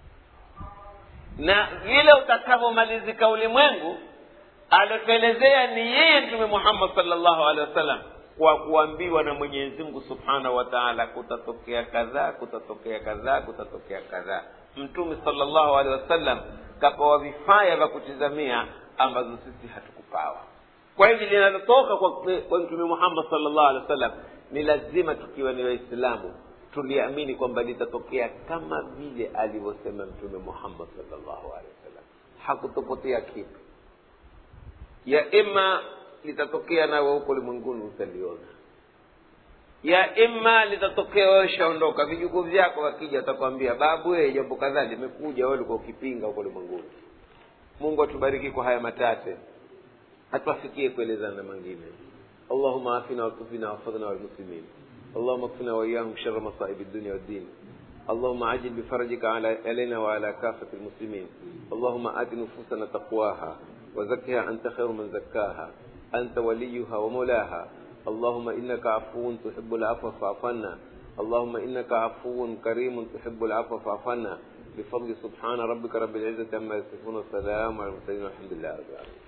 na vile utakavyomalizika ulimwengu alotuelezea ni yeye mtume muhammad salllahu alehi wasallam kwa kuambiwa na mwenyezi mungu subhanahu wa taala kutatokea kadhaa kutatokea kadhaa kutatokea kadhaa mtume salllahu alehi wasallam kapawa vifaya vya kutizamia ambazo sisi hatukupawa kwa hivi linalotoka kwa, kwa mtume muhammad salllahu alehi wasallam ni lazima tukiwa ni waislamu tuliamini kwamba litatokea kama vile alivyosema mtume muhammad salllahu alehi wasallam hakutopotea kitu ya ima litatokea nawe huko ulimwenguni utaliona ya ima litatokea wewe shaondoka vijukuu vyako wakija watakwambia babu wee jambo kadhaa limekuja wewe ulikuwa ukipinga huko ulimwenguni mungu atubariki kwa haya matate atuafikie kuelezana mengine اللهم عافنا وكفنا واحفظنا والمسلمين اللهم اكفنا واياهم شر مصائب الدنيا والدين اللهم عجل بفرجك على علينا وعلى كافة المسلمين اللهم آت نفوسنا تقواها وزكها أنت خير من زكاها أنت وليها ومولاها اللهم إنك عفو تحب العفو فاعف عنا اللهم إنك عفو كريم تحب العفو فاعف عنا بفضل سبحان ربك رب العزة عما يصفون والسلام على المرسلين والحمد لله رب العالمين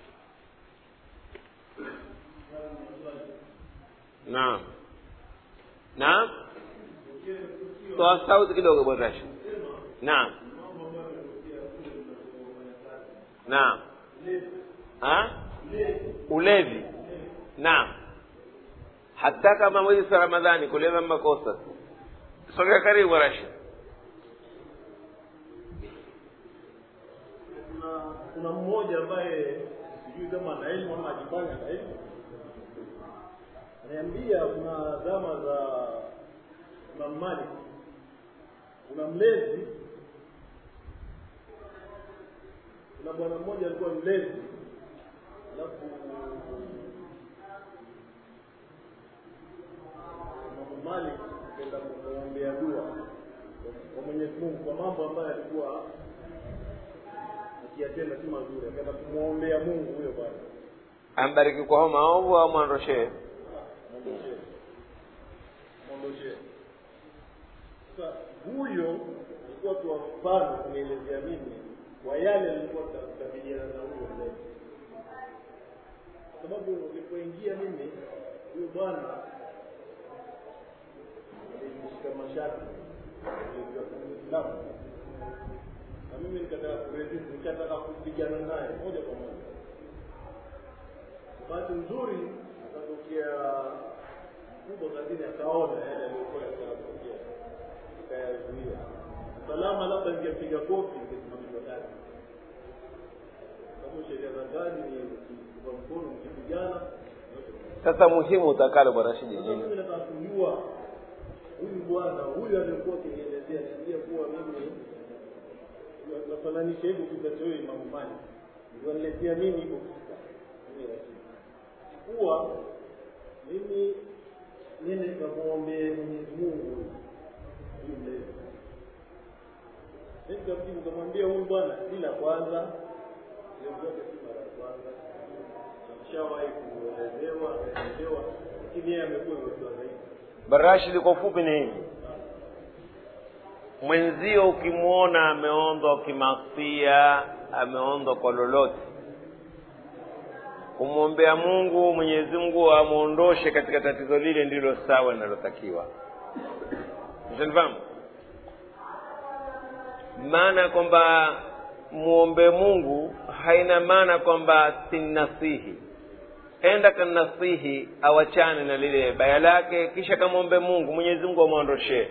naam naam toa sauti kidogo bwana Rashid naam naam ha ulevi naam hata kama mwezi wa ramadhani kuleva makosa sogea karibu Rashid kuna kuna mmoja ambaye sijui kama ana elimu ama ajifanya na elimu ananiambia kuna zama za Imam Malik kuna mlezi kuna bwana mmoja alikuwa mlezi alafu Imam Malik kwenda kumwombea dua kwa Mwenyezi Mungu kwa mambo ambayo alikuwa akiyatenda si mazuri akaenda kumwombea Mungu huyo bwana ambariki kwa homa maovu au mwandoshee mwondoshee mwondoshee sasa huyo alikuwa tu mfano kunielezea mimi kwa yale nilikuwa kukabiliana na huyo mlezi kwa sababu nilipoingia mimi huyo bwana alinishika mashati nilikuwa Muislamu na mimi nikataka kuresist nikataka kupigana naye moja kwa moja bahati nzuri akatokea mkubwa kazini akaona yale aliyokuwa yakatokea akayazuia salama labda ningepiga kofi ningesimamishwa kazi sababu sheria za kazi ni kwa mkono mkipigana sasa muhimu utakalo bwana Rashid sasa nini mimi nataka kujua huyu bwana huyu aliyekuwa akinielezea niambia kuwa mimi nafananisha hivi kizacho hiyo Imamu Malik niwaletea mimi hivyo kisa mimi Rashid kuwa mimi nene nikamwombee Mwenyezi Mungu huyu mlezi mimi nikamjibu nikamwambia huyu bwana si la kwanza hiyo vyote si mara ya kwanza ameshawahi kuelezewa ameelezewa lakini yeye amekuwa iwekiwa zaidi barashidi kwa ufupi ni hivi mwenzio ukimwona ameondwa kimasia ameondwa kwa lolote kumwombea mungu mwenyezi mungu amwondoshe katika tatizo lile ndilo sawa linalotakiwa mshanifahamu maana kwamba muombe mungu haina maana kwamba sinnasihi enda kanasihi awachane na lile baya lake kisha kamwombe mungu mwenyezi mungu amwondoshee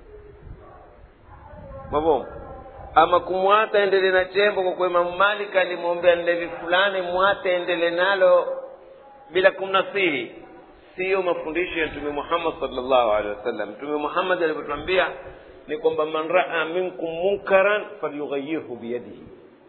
mavomo ama kumwata endele na chembo kwa kuwa imamu malik alimwombea ndevi fulani mwate endele nalo bila kumnasihi siyo mafundisho ya mtume muhammad salllahu alehi wasallam mtume muhammad alivyotwambia ni kwamba man raa minkum munkaran falyughayirhu biyadihi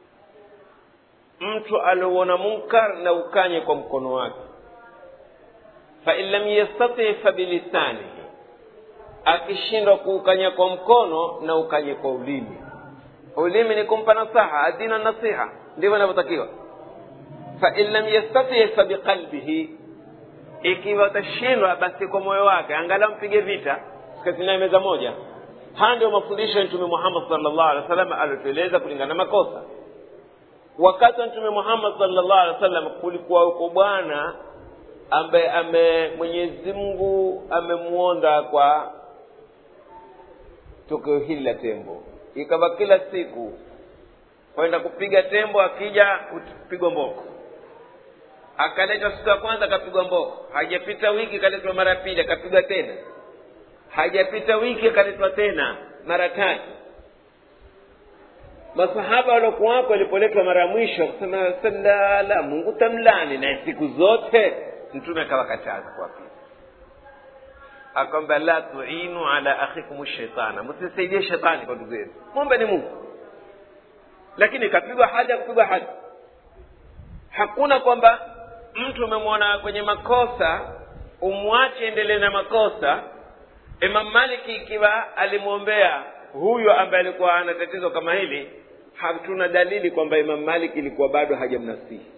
mtu aliuona munkar na ukanye kwa mkono wake fain lam yastati fabilisanihi akishindwa kuukanya kwa mkono na ukanye kwa ulimi ulimi ni kumpa nasaha adina nasiha ndivyo inavyotakiwa fain lam yastati fabiqalbihi ikiwa atashindwa basi kwa moyo wake angalau mpige vita sikazinaye meza moja haya ndio mafundisho ya mtume muhammad salllahu alehi wa sallam aliotueleza kulingana na makosa wakati wa mtume muhammad salllahu alehi wa sallam kulikuwa yuko bwana ambaye ame mwenyezi mungu amemwonda kwa tokeo hili la tembo ikawa kila siku kwenda kupiga tembo akija kupigwa mboko akaletwa siku ya kwanza akapigwa mboko hajapita wiki akaletwa mara ya pili akapigwa tena hajapita wiki akaletwa tena mara tatu masahaba waliokuwako walipoletwa mara ya mwisho akasema salala mungu tamlani naye siku zote mtume akawakataza kuwapita akwamba la tuinu ala akhikum shaitana msisaidie shetani kwa ndugu yenu mwombe ni mungu lakini kapigwa haja kupigwa haja hakuna kwamba mtu umemwona kwenye makosa umwache endelee na makosa imam maliki ikiwa alimwombea huyo ambaye alikuwa ana tatizo kama hili hatuna dalili kwamba imam maliki ilikuwa bado hajamnasihi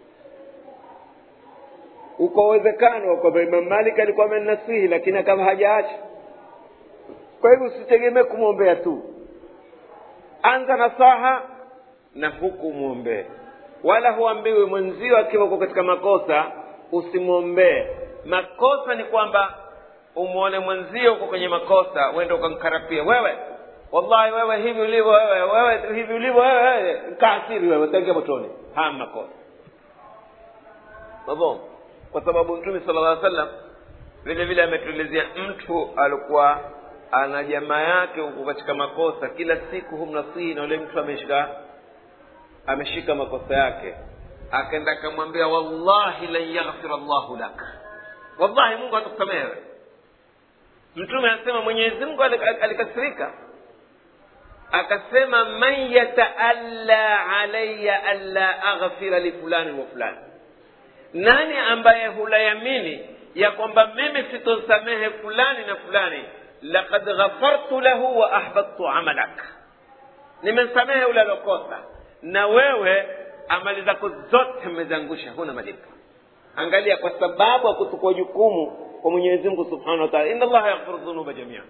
uko uwezekano kwamba imam malik alikuwa amenasihi lakini akawa hajaacha kwa hivyo usitegemee kumwombea tu anza nasaha na huku mwombee wala huambiwi mwenzio akiwa uko katika makosa usimwombee makosa ni kwamba umwone mwenzio uko kwenye makosa wende ukamkarapia wewe wallahi wewe hivi ulivyo wewe wewe hivi ulivyo wewe wewe kaasiri wewe utaingia motoni haya makosa mabom kwa sababu mtume sala llah sallam vile vile ametuelezea mtu alikuwa ana jamaa yake huko katika makosa kila siku humnasihi na yule mtu ameshika ameshika makosa yake akaenda akamwambia wallahi lan yaghfira llahu lak wallahi mungu atakusamehe mtume anasema mwenyezi mungu alikasirika akasema man yataalla alaya anla aghfira lifulani wa fulani nani ambaye hulayamini ya kwamba mimi sitosamehe fulani na fulani laqad ghafartu lahu wa ahbadtu amalak nimemsamehe ule alokosa na wewe amali zako zote mmezangusha huna malipo angalia kwa sababu ya kuchukua jukumu kwa mwenyezi mungu subhanahu wa taala inna allaha yaghfiru dhunuba jamia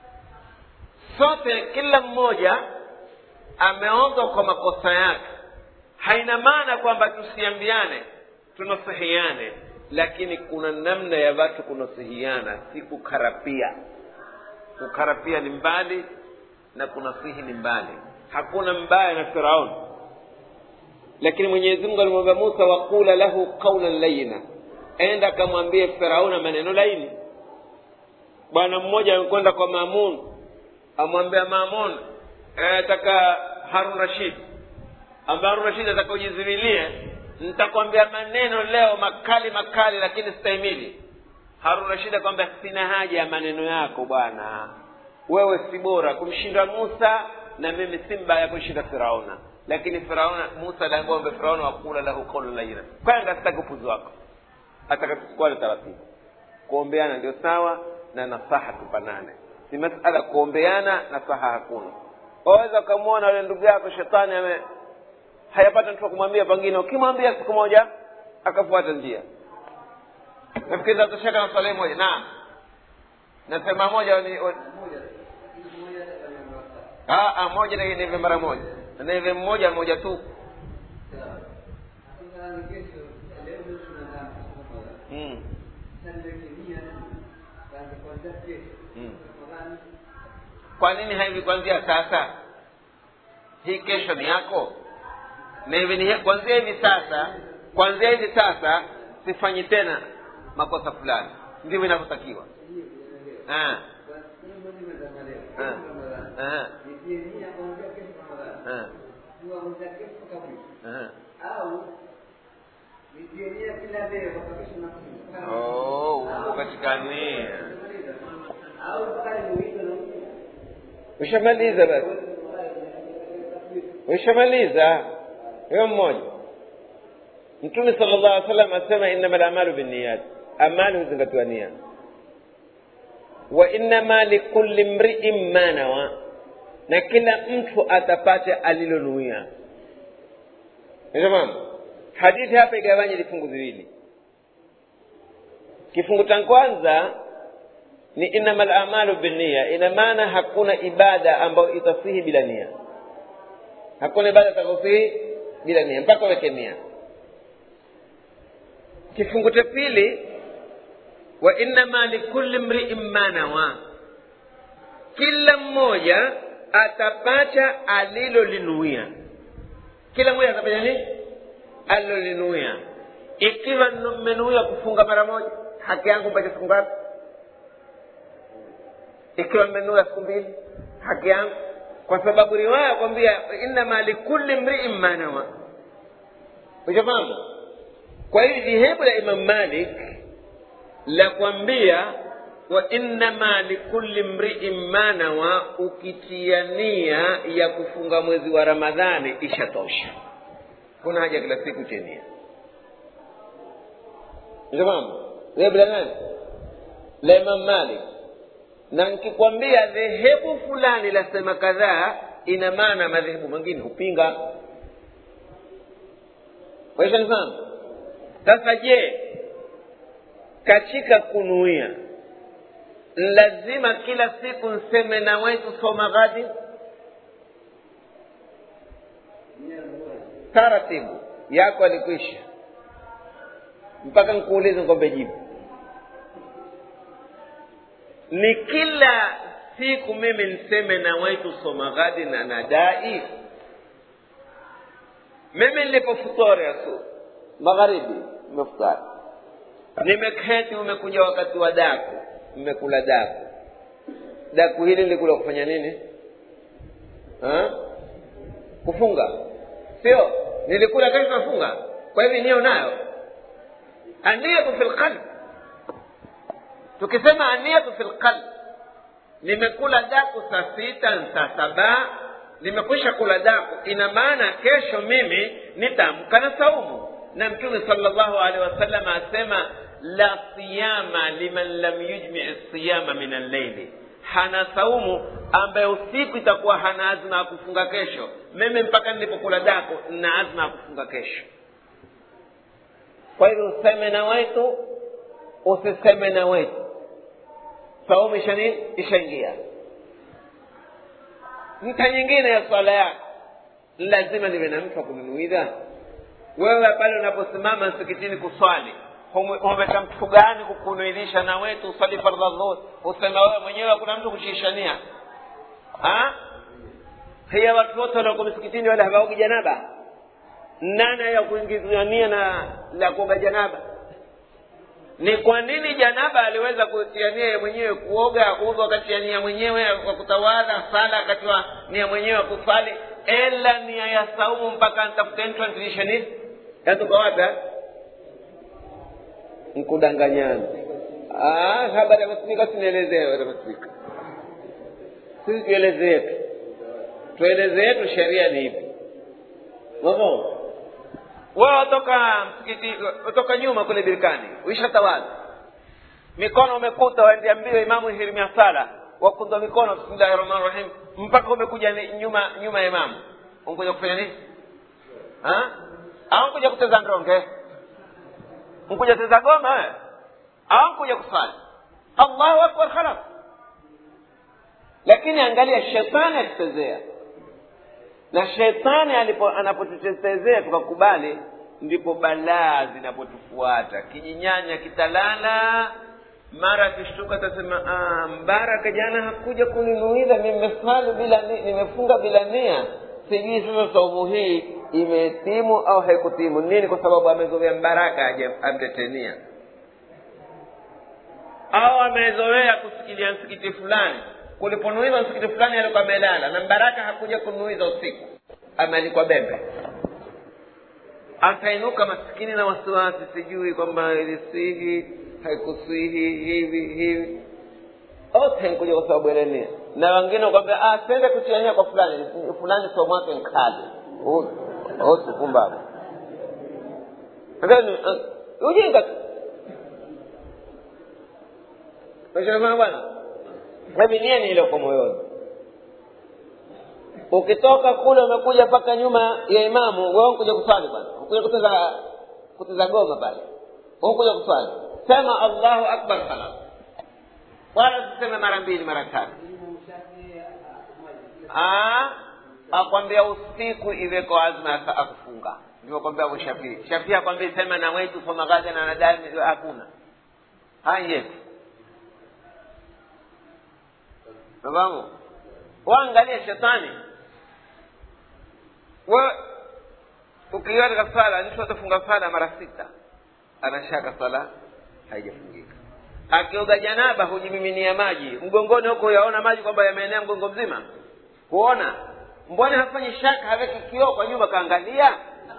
sote kila mmoja ameonzwa kwa makosa yake haina maana kwamba tusiambiane tunasihiane lakini kuna namna ya watu kunasihiana si kukarapia kukarapia ni mbali na kunasihi ni mbali hakuna mbaya na firaun lakini mwenyezi mungu alimwambia musa waqula lahu qaulan layina enda akamwambie firauna maneno laini bwana mmoja amekwenda kwa mamun amwambia mamun ataka harun rashid ambaye harun rashid ataka ujizuilie nitakwambia maneno leo makali makali lakini stahimili harun rashid akwambia sina haja ya maneno yako bwana wewe si bora kumshinda musa na mimi si mbaya kumshinda firauna lakini firauna musa aliambiwa firauna wakula lahu qaula laina kwanga sitaki upuzi wako atakatukubali taratibu kuombeana ndio sawa na nasaha tupanane si masala kuombeana nasaha hakuna waweza ukamwona yule ndugu yako shetani ame hayapata mtu wa kumwambia pengine ukimwambia siku moja akafuata njia nafikiri tatosheka na swali moja naam nasema moja ni Ah, ah, moja ni nive mara moja nive mmoja moja tu mm. Mm. kwa nini haivi kuanzia sasa hii kesho ni yako na hivi ni kuanzia hivi sasa kuanzia hivi sasa sifanyi tena makosa fulani ndivyo inavyotakiwa Ah. Ah. Ah. Ah. Ah. Oh, uko katika nia ushamaliza basi ushamaliza hiyo mmoja mtume sala llahu alih wasallam asema innama lamalu binniyat amali huzingatiwa nia wa innama likulli mriin ma nawa na kila mtu atapata alilonuia tamam hadithi hapa igawanye vifungu viwili kifungu cha kwanza ni innama lamalu binnia ina maana hakuna ibada ambayo itasihi bila nia hakuna ibada itakosihi bila nia mpaka weke nia kifungu cha pili wa innama likulli mriin ma nawa kila mmoja atapata alilolinuia kila mmoja atapata nini alilolinuia ikiwa mmenuia kufunga mara moja haki yangu mpate siku ngapi ikiwa mmenuia siku mbili haki yangu kwa sababu riwaya kwambia innama likulli mriin ma nawa ushafahamu kwa hiyo dhehebu la imam malik la kwambia wa innama likulli mriin ma nawa ukitia nia ya kufunga mwezi wa ramadhani ishatosha kuna haja kila siku chenia shafahamu dhehebu la nani la imam malik na nikikwambia dhehebu fulani lasema kadhaa ina maana madhehebu mengine hupinga waishanifahamu sasa je katika kunuia lazima kila siku nseme na wetu soma ghadi taratibu yako alikwisha mpaka nkuulize ngombe jibu ni kila siku mimi niseme na wetu soma ghadi na nadai mimi nilipofutari asu magharibi nimefutari nimeketi umekuja wakati wa daku mmekula daku daku hili nilikula kufanya nini ha? kufunga sio nilikula kesho nafunga kwa hivi niyo nayo aniyatu fi lqalb tukisema aniyatu fi lqalb nimekula daku saa sita saa saba nimekwisha kula daku ina maana kesho mimi nitamka na saumu na mtume sallallahu alaihi wasallam asema la siyama liman lam yujmi siyama min alleili hana saumu ambaye usiku itakuwa hana azma ya kufunga kesho mimi mpaka nilipokula dako nina azma ya kufunga kesho kwa hivyo useme na wetu usiseme na wetu saumu isha nini ishaingia nta nyingine ya swala yako lazima niwe na mtu wa kununuidha wewe pale unaposimama msikitini kuswali umeta mtu gani kukunuidhisha na wetu uswali fardha dhuhur usema wewe mwenyewe hakuna mtu kushishania hiya watu wote walioko msikitini wale hawaogi janaba nani ya kuingizania na la kuoga janaba ni kwa nini janaba aliweza kutia nia ya mwenyewe kuoga udhu akatia nia mwenyewe kwa kutawadha sala akatiwa nia mwenyewe kusali ela nia ya saumu mpaka ntafuta translation hizi yatuka wapi nkudanganyana habari amesimika sinielezewe amesimika sisi tueleze yetu tueleze yetu sheria ni hivi mafhumu wewe watoka msikiti watoka nyuma kule birkani uishatawadha mikono umekuta waendea mbio imamu hirimia sala wakundwa mikono bismillahi rahmani rahim mpaka umekuja nyuma nyuma ya imamu umekuja kufanya nini Ha? au kuja kucheza ndonge mkuja cheza goma we au kuja kusali allahu akbar khalas lakini angalia shetani akitezea na shetani alipo anapotuchezea tukakubali ndipo balaa zinapotufuata kijinyanya kitalala mara akishtuka atasema "Ah, mbaraka jana hakuja kuninuiza nimesali bila ni- nimefunga bila nia sijui sasa saumu hii imetimu au haikutimu nini kwa sababu amezoea mbaraka aje amtetenia au amezoea kusikilia msikiti fulani kuliponuiza msikiti fulani alikuwa amelala na mbaraka hakuja kunuiza usiku amealikwa bembe akainuka maskini na wasiwasi sijui kwamba ilisihi haikusihi hivi hivi ote nkuja kwa sababu ile nia na wengine kwambia ah sende kuchiania kwa fulani fulani sio mwake nkali ote pumbavu Lakini, ah, ujinga tu Unasema bwana hebi nia ni ile kwa moyoni ukitoka kule umekuja mpaka nyuma ya imamu wewe kuja kuswali bwana ukuja kucheza kucheza goma pale ukuja kuswali sema allahu akbar salam wala tuseme mara mbili mara tatu Ah, akwambia usiku iweko azma ya akufunga ndio kwambia abu shafii shafii akwambia sema na wetu soma gaza na nadani hakuna haya nafahamu waangalia shetani we ukiwa katika sala mtu atafunga sala mara sita anashaka sala haijafungika akioga janaba hujimiminia maji mgongoni huko yaona maji kwamba yameenea mgongo mzima huona mbona hafanyi shaka haweki kioo kwa nyuma kaangalia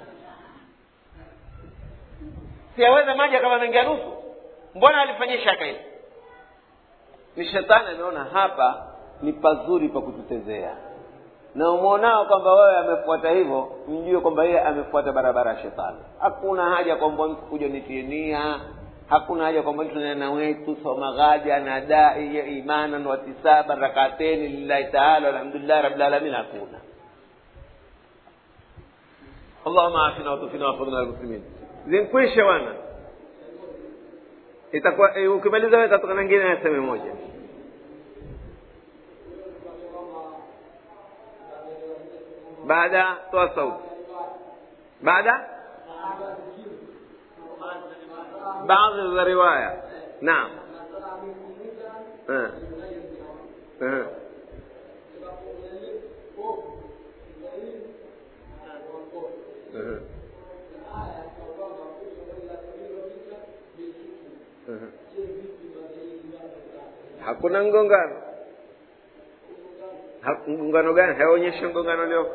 siyaweza maji akawa mengia nusu mbona alifanyia shaka hivi ni shetani ameona hapa ni pazuri pa kututezea na umwonao kwamba wewe amefuata hivyo mjue kwamba yeye amefuata barabara ya shetani hakuna haja kwamba mtu kuja nitie nia hakuna haja kwamba mtu nena wetu soma ghaja na dai ya imanan watisaban rakateni lillahi taala walhamdulillahi rabilalamin hakuna allahuma afina watufina wafadhina almuslimin zinkwishe wana itakuwa eh, ukimaliza wewe tatoka na ngine aseme moja baada toa sauti baada baadhi za riwaya naam Eh. Eh. Eh. Eh. hakuna mgongano Ha- mgongano gani haonyeshi mgongano leo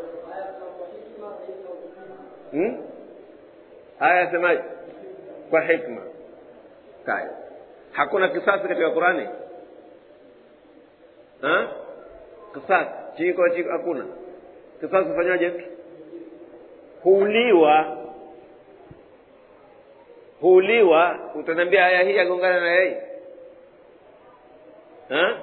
hmm? haya yasemaje kwa hikma kaya hakuna kisasi katika qurani Ha? kisasi chiko chiko hakuna kisasi hufanyaje huuliwa huuliwa utaniambia aya hii agongana na yeye Ha?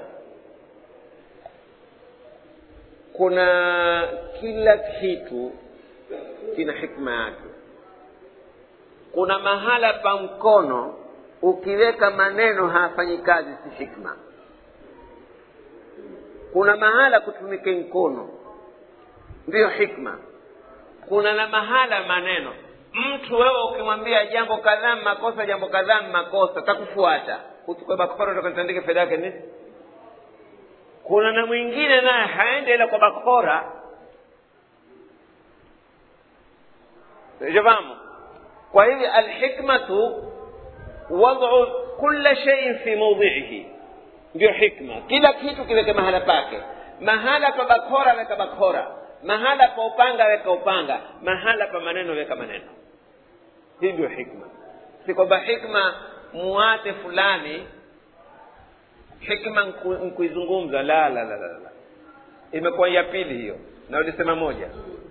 kuna kila kitu kina hikma yake kuna mahala pa mkono ukiweka maneno hafanyi kazi si hikma kuna mahala kutumike mkono ndiyo hikma kuna na mahala maneno mtu wewe ukimwambia jambo kadhaa makosa jambo kadhaa makosa takufuata uchukue bakora utakatandike fedha yake nini kuna na mwingine naye haende ile kwa bakora jafahamu kwa hivyo alhikmatu wad'u kulla shay'in fi mawdhi'ihi ndio hikma kila kitu kiweke mahala pake mahala pa bakora weka bakora mahala pa upanga weka upanga mahala pa maneno weka maneno hii ndio hikma si kwamba hikma muate fulani hikma nku- nkuizungumza la la la la la imekuwa ya pili hiyo na ulisema moja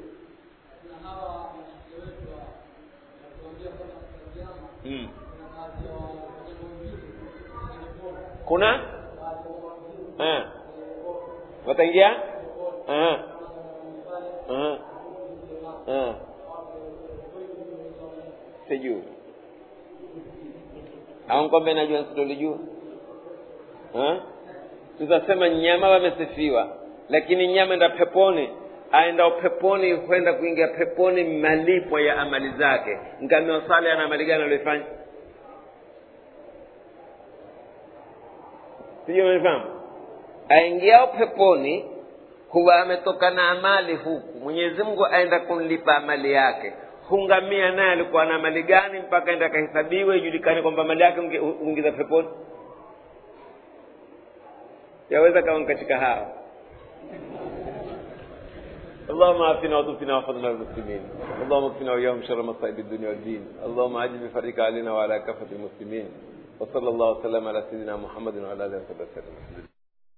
mm. kuna eh. wataingia eh. Eh. Eh. sijui au kwamba najua nsilolijua tutasema nyama wamesifiwa lakini nyama enda peponi aenda peponi kwenda kuingia peponi malipo ya amali zake ngamia sale ana amali gani alioifanya sijui umenifahamu aingiao peponi huwa ametoka na amali huku mwenyezi mungu aenda kumlipa amali yake hungamia naye alikuwa na mali gani mpaka enda akahesabiwe ijulikane kwamba mali yake huingiza peponi yaweza kawa katika hao اللهم عافنا وتوفنا وفضلنا المسلمين اللهم اكفنا واياهم شر مصائب الدنيا والدين اللهم عجل بفرجك علينا وعلى كافه المسلمين وصلى الله وسلم على سيدنا محمد وعلى اله وصحبه وسلم